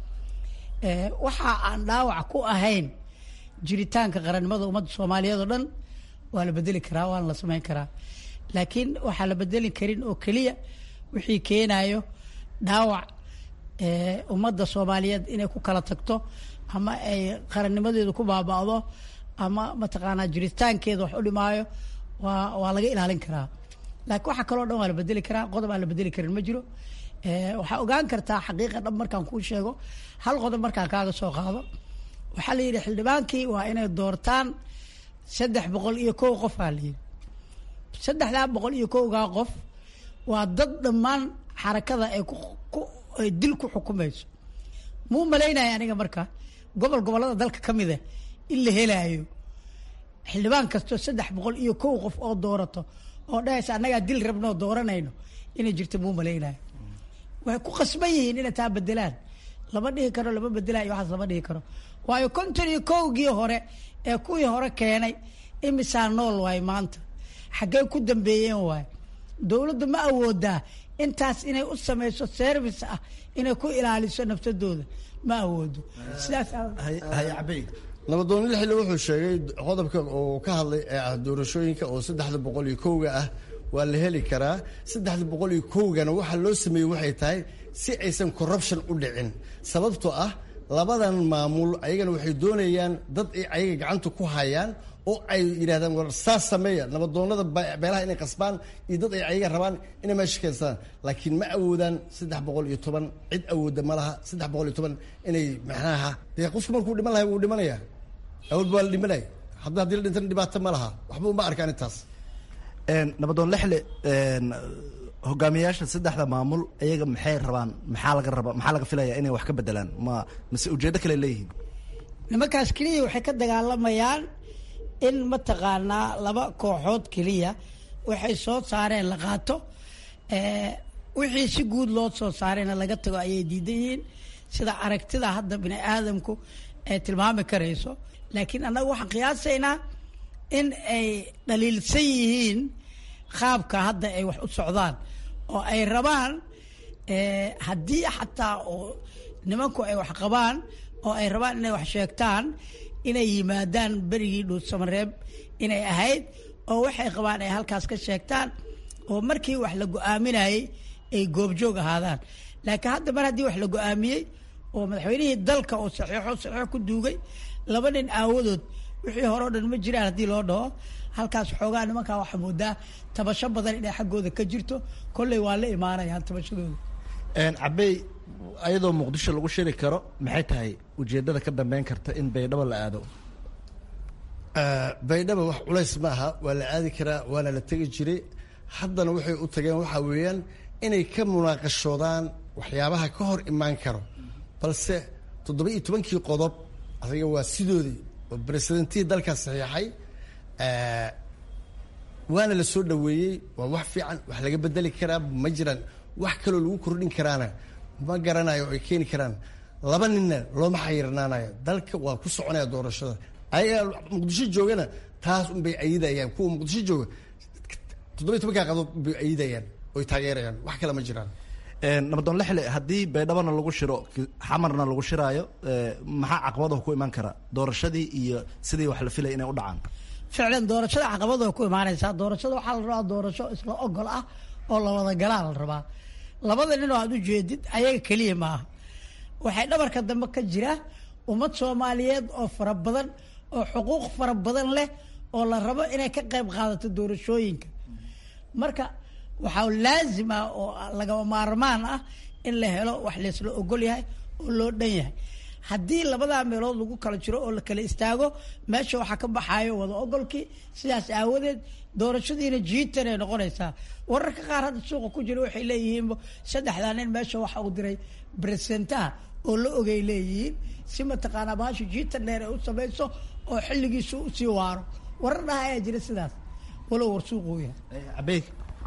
waxa aan dhaawac ku ahayn jiritaanka qarannimada ummadda soomaaliyeed oo dhan waa la bedeli karaa waana la samayn karaa laakiin waxaa la bedeli karin oo keliya wixii keenayo dhaawac ummadda soomaaliyeed inay ku kala tagto ama ay qarannimadeedu ku baaba'do ama mataqaanaa jiritaankeeda wax u dhimaayo waa waa laga ilaalin karaa laakiin waxa kaloo dhan waa la bedeli karaa qodob aan la bedeli karin ma jiro waxaa ogaan kartaa xaqiiqa dhab markaan kuu sheego hal qodob markaan kaaga soo qaado waxaa la yidhi xildhibaankii waa inay doortaan saddex boqol iyo kow qof aa la yidhi saddexdaa boqol iyo kowgaa qof waa dad dhammaan xarakada ay ku ay dil ku xukumayso muu malaynaya aniga marka gobol gobollada dalka ka mida in la helaayo xildhibaan kastoo saddex boqol iyo kow qof oo doorato oo dhahaysa annagaa dil rabnoo dooranayno inay jirto muu malaynayo waxay ku qasban yihiin inay taa bedelaan lama dhihi karo lama bedelayo waxaas lama dhihi karo waayo konton iyo kowgii hore ee kuwii hore keenay imisaa nool waay maanta xaggey ku dambeeyeen waay dowladda ma awoodaa intaas inay u samayso service ah inay ku ilaaliso naftadooda ma awoodo sidaas nabadoon lixile wuxuu sheegay qodobka uu ka hadlay ee ah doorashooyinka oo saddexda boqol iyo kowga ah waa la heli karaa saddexda boqol iyo kowgana waxaa loo sameeyey waxay tahay si aysan corruption u dhicin sababtoo ah labadan maamul ayagana waxay doonayaan dad ay ayaga gacanta ku hayaan oo ay yidhahdaan war saas sameeya nabadoonada beelaha inay qasbaan iyo dad ay ayaga rabaan inay meesha keenstaan laakiin ma awoodaan saddex boqol iyo toban cid awooda ma laha saddex boqol iyo toban inay maxnaha dee qofku markuu dhiman lahay wuu dhimanaya awood baa la dhimanaya hadda haddii la dhintana dhibaato ma laha waxba uma arkaan intaas nabadoon lexle hogaamiyayaasha saddexda maamul iyaga maxay rabaan maxaa laga raba maxaa laga filaya inay wax ka bedelaan ma mise ujeeddo kale leeyihiin nimankaas keliya waxay ka dagaalamayaan in mataqaanaa laba kooxood keliya waxay soo saareen la qaato wixii si guud loo soo saarayna laga tago ayay diidan yihiin sida aragtida hadda bini aadamku ay tilmaami karayso laakiin annaga waxaan qiyaasaynaa in ay dhaliilsan yihiin qaabka hadda ay wax u socdaan oo ay rabaan haddii xataa oo nimanku ay wax qabaan oo ay rabaan inay wax sheegtaan inay yimaadaan berigii dhuusamareeb inay ahayd oo waxay qabaan ay halkaas ka sheegtaan oo markii wax la go-aaminayey ay goobjoog ahaadaan laakiin hadda mar haddii wax la go-aamiyey oo madaxweynihii dalka oo saxiixo saxiix ku duugay laba nin aawadood wixii hore o dhan ma jiraan haddii loo dhaho halkaas xoogaa nimankaa waxaa moodaa tabasho badan inay xaggooda ka jirto kolley waa la imaanayaan tabashadooda cabey ayadoo muqdisho lagu shiri karo maxay tahay ujeedada ka dambeyn karta in baydhabo la aado baydhaba wax culays ma aha waa la aadi karaa waana la tegi jiray haddana waxay u tageen waxaa weeyaan inay ka munaaqashoodaan waxyaabaha ka hor imaan karo balse toddoba iyo tobankii qodob adiga waa sidoodii oo presidentihii dalkaas saxiixay waana la soo dhaweeyey waa wax fiican wax laga bedeli karaa ma jiraan wax kaloo lagu kordhin karaana ma garanayo ay keeni karaan laba ninna looma xayirnaanayo dalka waa ku soconaya doorashada ayaga muqdisho joogana taas unbay ayidayaan kuwa muqdisho jooga toddoba tobankaa qadood bay ayidayaan oy taageerayaan wax kale ma jiraan nabadoon lexle haddii baydhabona lagu shiro xamarna lagu shiraayo maxaa caqabadaha ku imaan kara doorashadii iyo sidii wax la filaya inay u dhacaan ficlan doorashada caqabada ku imaanaysaa doorashada waxaa la rabaa doorasho isla ogol ah oo la wada galaa la rabaa labada nin oo aad u jeedid ayaga keliya maaha waxay dhabarka dambe ka jira ummad soomaaliyeed oo fara badan oo xuquuq fara badan leh oo la rabo inay ka qayb qaadato doorashooyinka marka waxaa laazim ah oo lagama maarmaan ah in la helo wax laysla ogol yahay oo loo dhan yahay haddii labadaa meelood lagu kala jiro oo la kala istaago meesha waxaa ka baxaayo wada ogolkii sidaas aawadeed doorashadiina jiitan ay noqonaysaa wararka qaar hadda suuqa ku jira waxay leeyihiin saddexdaa nin meesha waxa uu diray bresentaha oo la ogay leeyihiin si mataqaanaa baasha jiitan dheer ay u samayso oo xilligiisu usii waaro warar dhaha ayaa jira sidaas walow war suuquu yahay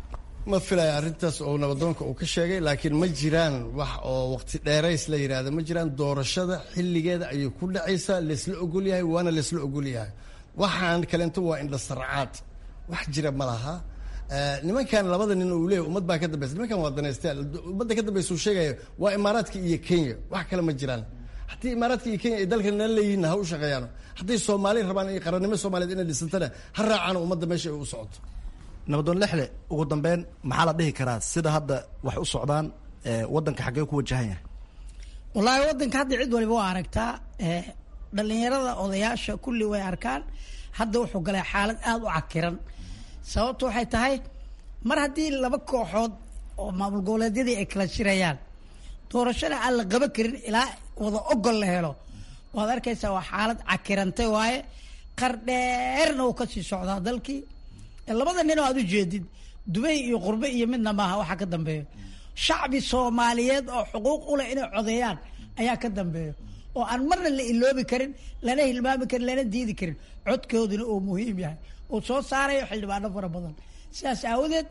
ma filaya arrintaas oo nabadoonka uu ka sheegay laakiin ma jiraan wax oo waqti dheerays la yidhaahda ma jiraan doorashada xilligeeda ayay ku dhacaysaa laysla ogol yahay waana laysla ogol yahay waxaan kaleento waa indhasarcaad wax jira ma laha nimankan labada nin uu leeyahy ummad baa ka dambaysa nimankan waa danaystayaal ummadda ka dambaysa uu sheegaya waa imaaraadka iyo kenya wax kale ma jiraan haddii imaaraadka iyo kenya ay dalkan nala leeyihiin ha u shaqeeyaan hadday soomaali rabaan iyo qarannimo soomaaliyeed inay dhisantana ha raacaan ummadda meesha ay u socoto nabadoon lexle ugu dambeyn maxaa la dhihi karaa sida hadda wax u socdaan waddanka xaggee ku wajahan yahay wallaahi waddanka hadda cid waliba waa aragtaa dhalinyarada odayaasha kulli way arkaan hadda wuxuu galay xaalad aada u cakiran sababtu waxay tahay mar haddii laba kooxood oo maamul goboleedyadii ay kala shirayaan doorashada aan la qaban karin ilaa wada ogol la helo waad arkaysaa waa xaalad cakirantay waaye qar dheerna uu kasii socdaa dalkii labada nin oo aad u jeedid dubay iyo qurbe iyo midna maaha waxaa ka dambeeyo shacbi soomaaliyeed oo xuquuq u leh inay codeeyaan ayaa ka dambeeyo oo aan marna la iloobi karin lana hilmaami karin lana diidi karin codkooduna uu muhiim yahay uu soo saarayo xildhibaano fara badan sidaas aawadeed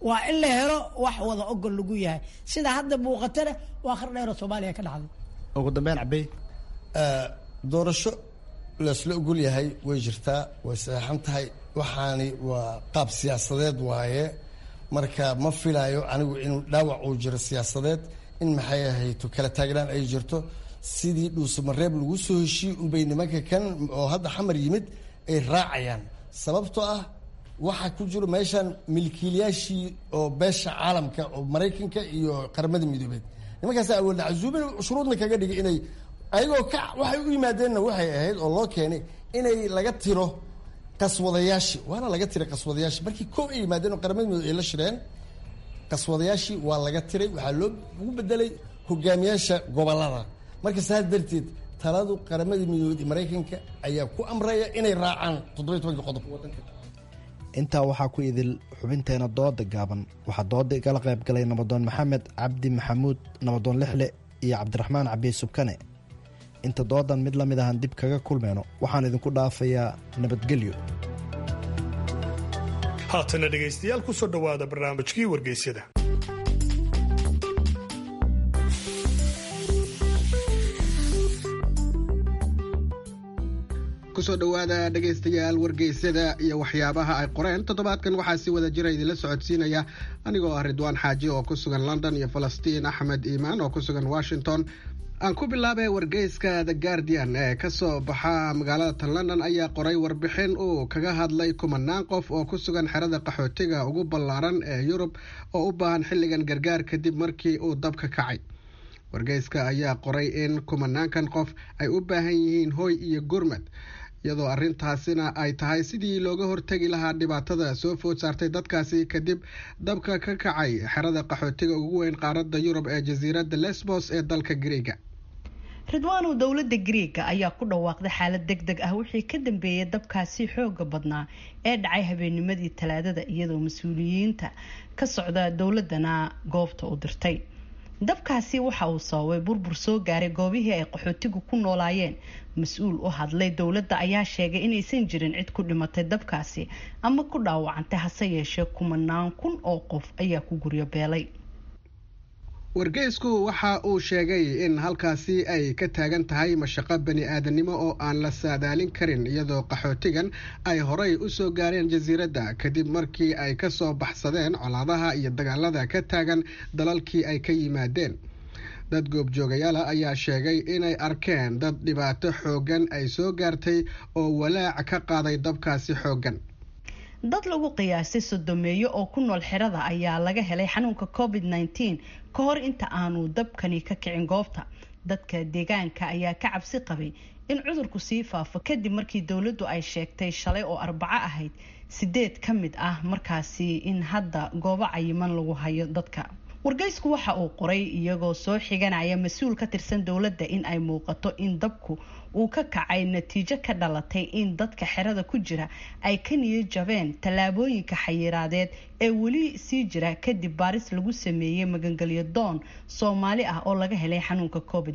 waa in la helo wax wada ogol lagu yahay sida hadda muuqatana waa qar dheeroo soomaaliya ka dhacday ugu dambeyn cabey doorasho laisla ogol yahay way jirtaa way saxeixan tahay waxaani waa qaab siyaasadeed waaye marka ma filaayo anigu inuu dhaawac uu jiro siyaasadeed in maxay ahayto kala taagnaan ay jirto sidii dhuusamareeb lagu soo heshiiyey unbay nimanka kan oo hadda xamar yimid ay raacayaan sababtoo ah waxaa ku jiro meeshan milkiilayaashii oo beesha caalamka oo maraykanka iyo qaramada midoobeed nimankaasa awoodna casuubin shuruudna kaga dhigay inay ayagoo ka waxay u yimaadeenna waxay ahayd oo loo keenay inay laga tiro qaswadayaashii waana laga tiray qaswadayaashii markii koob ay yimaadeen oo qaramada midoobe ay la shireen qaswadayaashii waa laga tiray waxaa loo ugu bedelay hogaamiyaasha gobolada marka saas darteed taladu qaramada midoobeed ee maraykanka ayaa ku amraya inay raacaan toddobiy tobanka qodob intaa waxaa ku idil xubinteena dooda gaaban waxaa dooda igala qayb galay nabadoon maxamed cabdi maxamuud nabadoon lixle iyo cabdiraxmaan cabiy subkane inta doodan mid la mid ahan dib kaga kulmeyno waxaan idinku dhaafayaa nabadgelyo haatana dhegaystayaal ku soo dhowaada barnaamijkii wargeysyada kusoo dhowaada dhegaystayaal wargeysyada iyo waxyaabaha ay qoreen toddobaadkan waxaa si wada jira idinla socodsiinaya anigoo ah ridwaan xaaji oo ku sugan london iyo falastiin axmed iimaan oo ku sugan washington aan ku bilaabay wargeyska the guardian ee kasoo baxa magaalada tan london ayaa qoray warbixin uu kaga hadlay kumanaan qof oo ku sugan xerada qaxootiga ugu ballaaran ee yurub oo u baahan xilligan gargaar kadib markii uu dabka kacay wargeyska ayaa qoray in kumanaankan qof ay u baahan yihiin hoy iyo gurmad iyadoo arrintaasina ay tahay sidii looga hortegi lahaa dhibaatada soo food saartay dadkaasi kadib dabka ka kacay xerada qaxootiga ugu weyn qaaradda yurub ee jasiiradda lesbos ee dalka griega ridwaanow dowladda griega ayaa ku dhawaaqday xaalad deg deg ah wixii ka dambeeyay dabkaasi xooga badnaa ee dhacay habeennimadii talaadada iyadoo mas-uuliyiinta ka socda dowladana goobta u dirtay dabkaasi waxa uu sababay burbur soo gaaray goobihii ay qaxootigu ku noolaayeen mas-uul u hadlay dowladda ayaa sheegay inaysan jirin cid ku dhimatay dabkaasi ama ku dhaawacantay hase yeeshee kumanaan kun oo qof ayaa ku guryo beelay wargeysku waxa uu sheegay in halkaasi ay ka taagan tahay mashaqo bani aadanimo oo aan la saadaalin karin iyadoo qaxootigan ay horay u soo gaareen jasiiradda kadib markii ay ka soo baxsadeen colaadaha iyo dagaalada ka taagan dalalkii ay ka yimaadeen dad goobjoogayaala ayaa sheegay inay arkeen dad dhibaato xooggan ay soo gaartay oo walaac ka qaaday dabkaasi xooggan dad lagu qiyaasay sodomeeyo oo ku nool xerada ayaa laga helay xanuunka covid nteen ka hor inta aanu dabkani ka kicin goobta dadka deegaanka ayaa ka cabsi qabay in cudurku sii faafo kadib markii dowladdu ay sheegtay shalay oo arbaco ahayd sideed ka mid ah markaasi in hadda goobo cayiman lagu hayo dadka wargeysku waxa uu qoray iyagoo soo xiganaya mas-uul ka tirsan dowladda in ay muuqato in dabku uu ka kacay natiijo ka dhalatay in dadka xerada ku jira ay ka niyad jabeen tallaabooyinka xayiraadeed ee weli sii jira kadib baaris lagu sameeyey magangelyo doon soomaali ah oo laga helay xanuunka covid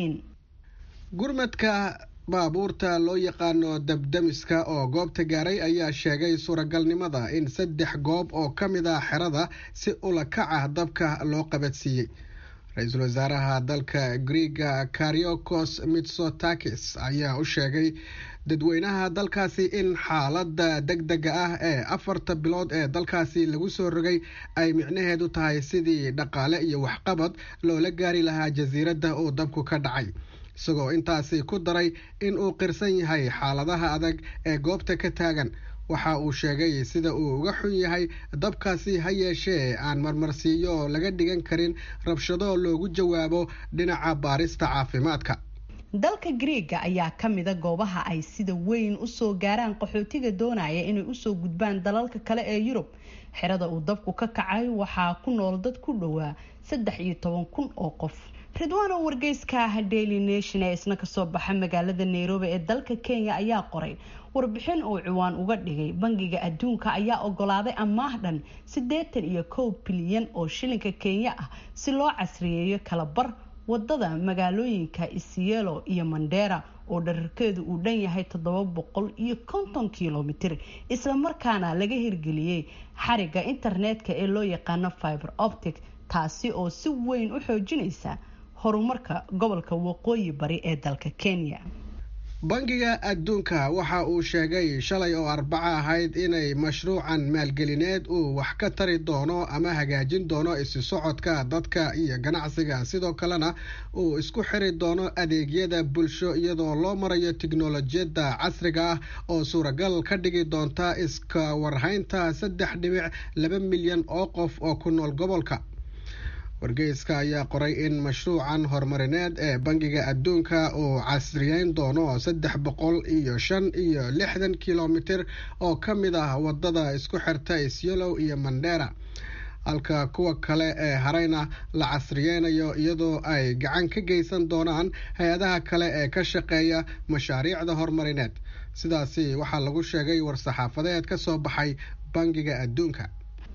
gurmadka baabuurta loo yaqaano dabdamiska oo goobta gaaray ayaa sheegay suuragalnimada in saddex goob oo ka mid ah xerada si ula kac ah dabka loo qabadsiiyey ra-iisul wasaaraha dalka griega kariokos mitsotakis ayaa u sheegay dadweynaha dalkaasi in xaalada deg dega ah ee afarta bilood ee dalkaasi lagu soo rogay ay micnaheedu tahay sidii dhaqaale iyo waxqabad loola gaari lahaa jasiiradda uu dabku ka dhacay isagoo intaasi ku daray in uu qirsan yahay xaaladaha adag ee goobta ka taagan waxa uu sheegay sida uu uga xun yahay dabkaasi ha yeeshee aan marmarsiiyo laga dhigan karin rabshado loogu jawaabo dhinaca baarista caafimaadka dalka griega ayaa ka mida goobaha ay sida weyn usoo gaaraan qaxootiga doonaya inay usoo gudbaan dalalka kale ee yurub xerada uu dabku ka kacay waxaa ku nool dad ku dhowaa saddex iyo toban kun oo qof ridwaano wargeyska ah daily nation ee isna kasoo baxa magaalada nairobi ee dalka kenya ayaa qoray warbixin uu ciwaan uga dhigay bangiga adduunka ayaa ogolaaday amaah dhan siddeetan iyo kow bilyan oo shilinka kenya ah si loo casriyeeyo kalabar wadada magaalooyinka isielo iyo mandera oo dherarkeedu uu dhan yahay toddoba boqol iyo konton kilomitir islamarkaana laga hirgeliyey xariga internetka ee loo yaqaano fiber optic taasi oo si weyn u xoojinaysa horumarka gobolka waqooyi bari ee dalka kenya bangiga adduunka waxa uu sheegay shalay oo arbaco ahayd inay mashruucan maalgelineed uu wax ka tari doono ama hagaajin doono isu socodka dadka iyo ganacsiga sidoo kalena uu isku xiri doono adeegyada bulsho iyadoo loo marayo tiknolojiyadda casriga ah oo suuragal ka dhigi doonta iska warhaynta saddex dhibic laba milyan oo qof oo ku nool gobolka wargeyska ayaa qoray in mashruucan horumarineed ee bangiga adduunka uu casriyeyn doono saddex boqol iyo shan iyo lixdan kilomitir oo ka mid ah wadada isku xirta isyolow iyo mandera halka kuwa kale ee hareyna la casriyeynayo iyadoo ay gacan ka geysan doonaan hay-adaha kale ee ka shaqeeya mashaariicda horumarineed sidaasi waxaa lagu sheegay war-saxaafadeed ka soo baxay bangiga adduunka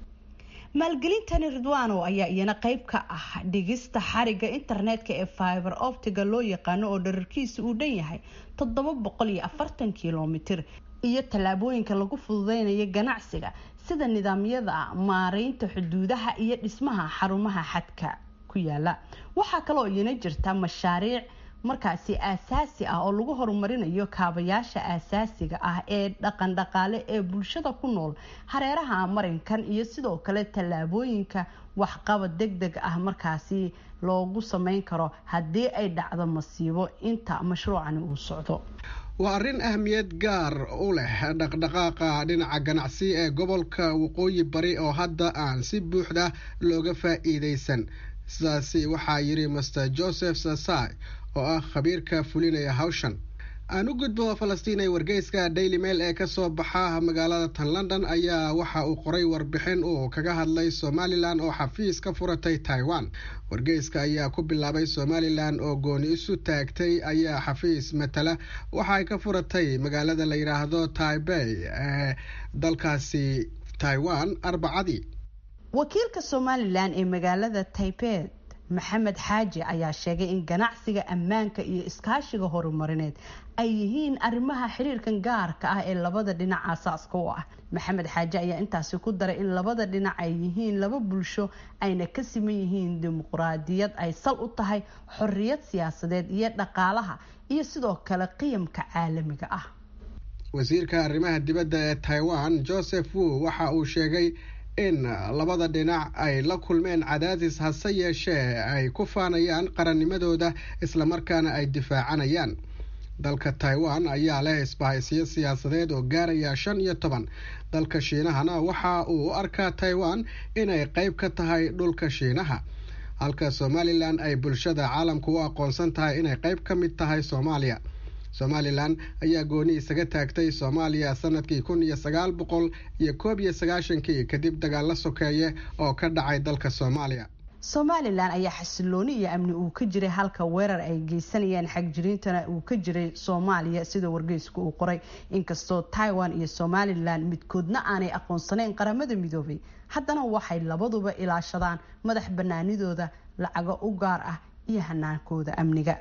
maalgelintani ridwano ayaa iyana qayb ka ah dhigista xariga internetka ee fiber optiga loo yaqaano oo dherarkiisa uu dhan yahay toddoba boqol iyo afartan kilomitir iyo tallaabooyinka lagu fududeynayo ganacsiga sida nidaamyada maareynta xuduudaha iyo dhismaha xarumaha xadka ku yaala waxaa kaloo iyana jirta mashaariic markaasi aasaasi ah oo lagu horumarinayo kaabayaasha aasaasiga ah ee dhaqan dhaqaale ee bulshada ku nool hareeraha marinkan iyo sidoo kale tallaabooyinka waxqabad deg deg ah markaasi loogu sameyn karo haddii ay dhacdo masiibo inta mashruucani uu socdo waa arrin ahmiyad gaar u leh dhaqdhaqaaqa dhinaca ganacsi ee gobolka waqooyi bari oo hadda aan si buuxda looga faa-iideysan sidaasi waxaa yiri master joseph sasai oo ah khabiirka fulinaya hawshan aan u gudbo falastiin ee wargeyska daily mail ee kasoo baxa magaalada tan london ayaa waxa uu qoray warbixin uu kaga hadlay somalilan oo xafiis ka furatay taiwan wargeyska ayaa ku bilaabay somalilan oo gooni isu taagtay ayaa xafiis matala waxa ay ka furatay magaalada la yidhaahdo taibey ee dalkaasi taiwan arbacadii wakiilka somalilan ee magaalada taiped maxamed xaaji ayaa sheegay in ganacsiga ammaanka iyo iskaashiga horumarineed ay yihiin arrimaha xiriirkan gaarka ah ee labada dhinac aasaaska u ah maxamed xaaji ayaa intaasi ku daray in labada dhinac ay yihiin laba bulsho ayna ka siman yihiin dimuqraadiyad ay sal u tahay xorriyad siyaasadeed iyo dhaqaalaha iyo sidoo kale qiyamka caalamiga ah wasiirka arrimaha dibadda ee taiwan joseph wu waxa uu sheegay in labada dhinac ay la kulmeen cadaadis hase yeeshee ay ku faanayaan qarannimadooda islamarkaana ay difaacanayaan dalka taiwan ayaa leh isbahaysiyo siyaasadeed oo gaaraya shan iyo toban dalka shiinahana waxa uu u arkaa taiwan inay qeyb ka tahay dhulka shiinaha halka somalilan ay bulshada caalamku u aqoonsan tahay inay qeyb ka mid tahay soomaaliya somalilan ayaa gooni isaga taagtay soomaaliya sanadkii kun iyo sagaal boqol iyo koob iyo sagaashankii kadib dagaalo sokeeye oo ka dhacay dalka soomaaliya somalilan ayaa xasilooni iyo amni uu ka jiray halka weerar ay geysanayeen xagjiriintana uu ka jiray soomaaliya sida wargeysku uu qoray inkastoo taiwan iyo somalilan midkoodna aanay aqoonsanayn qaramada midoobay haddana waxay labaduba ilaashadaan madax banaanidooda lacago u gaar ah iyo hanaankooda amniga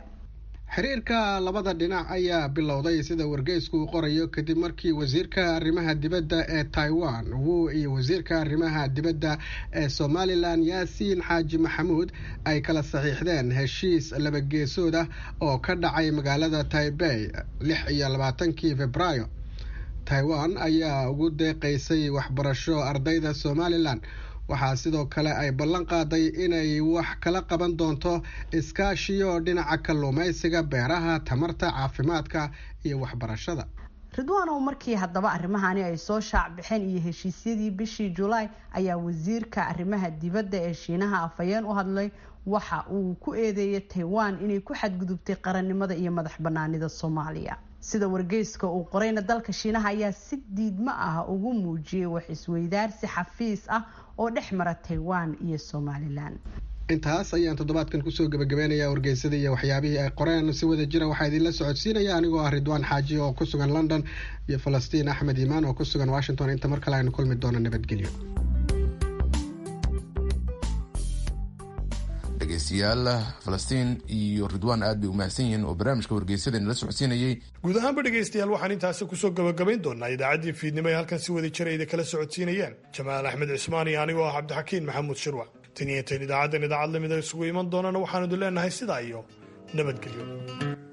xiriirka labada dhinac ayaa bilowday sida wargeysku uu qorayo kadib markii wasiirka arrimaha dibadda ee taiwan wu iyo wasiirka arrimaha dibadda ee somalilan yaasiin xaaji maxamuud ay kala saxiixdeen heshiis labageesood ah oo ka dhacay magaalada taibey lix iyo labaatankii februaayo taiwan ayaa ugu deeqaysay waxbarasho ardayda somalilan waxaa sidoo kale ay ballan qaaday inay wax kala qaban doonto iskaashiyo dhinaca kalluumaysiga beeraha tamarta caafimaadka iyo waxbarashada ridwaanow markii haddaba arrimahani ay soo shaac baxeen iyo heshiisyadii bishii julaay ayaa wasiirka arrimaha dibadda ee shiinaha afhayeen u hadlay waxa uu ku eedeeyay taiwan inay ku xadgudubtay qarannimada iyo madax banaanida soomaaliya sida wargeyska uu qorayna dalka shiinaha ayaa si diidmo ah ugu muujiyey wax isweydaarsi xafiis ah oo dhex mara taiwan iyo somalilan intaas ayaan toddobaadkan kusoo gebagabeynayaa wargeysada iyo waxyaabihii ay qoreen si wada jira waxaa idinla socodsiinaya anigoo ah ridwaan xaaji oo ku sugan london iyo falastiin axmed iimaan oo ku sugan washington inta mar kale aynu kulmi doono nabadgelyo dhegaystayaal falastiin iyo ridwaan aad bay u mahadsan yihiin oo barnaamijka wargeysadeen la socodsiinayay guud ahaanba dhegaystayaal waxaan intaasi kusoo gabagabayn doonaa idaacaddii fiidnimo ee halkan si wada jira idin kala socodsiinayeen jamaal axmed cismaan iyo anigoo ah cabdixakiin maxamuud shirwac tan iyo intayn idaacaddan idaacad lamida isugu iman doonana waxaanu idin leenahay sidaa iyo nabadgelyo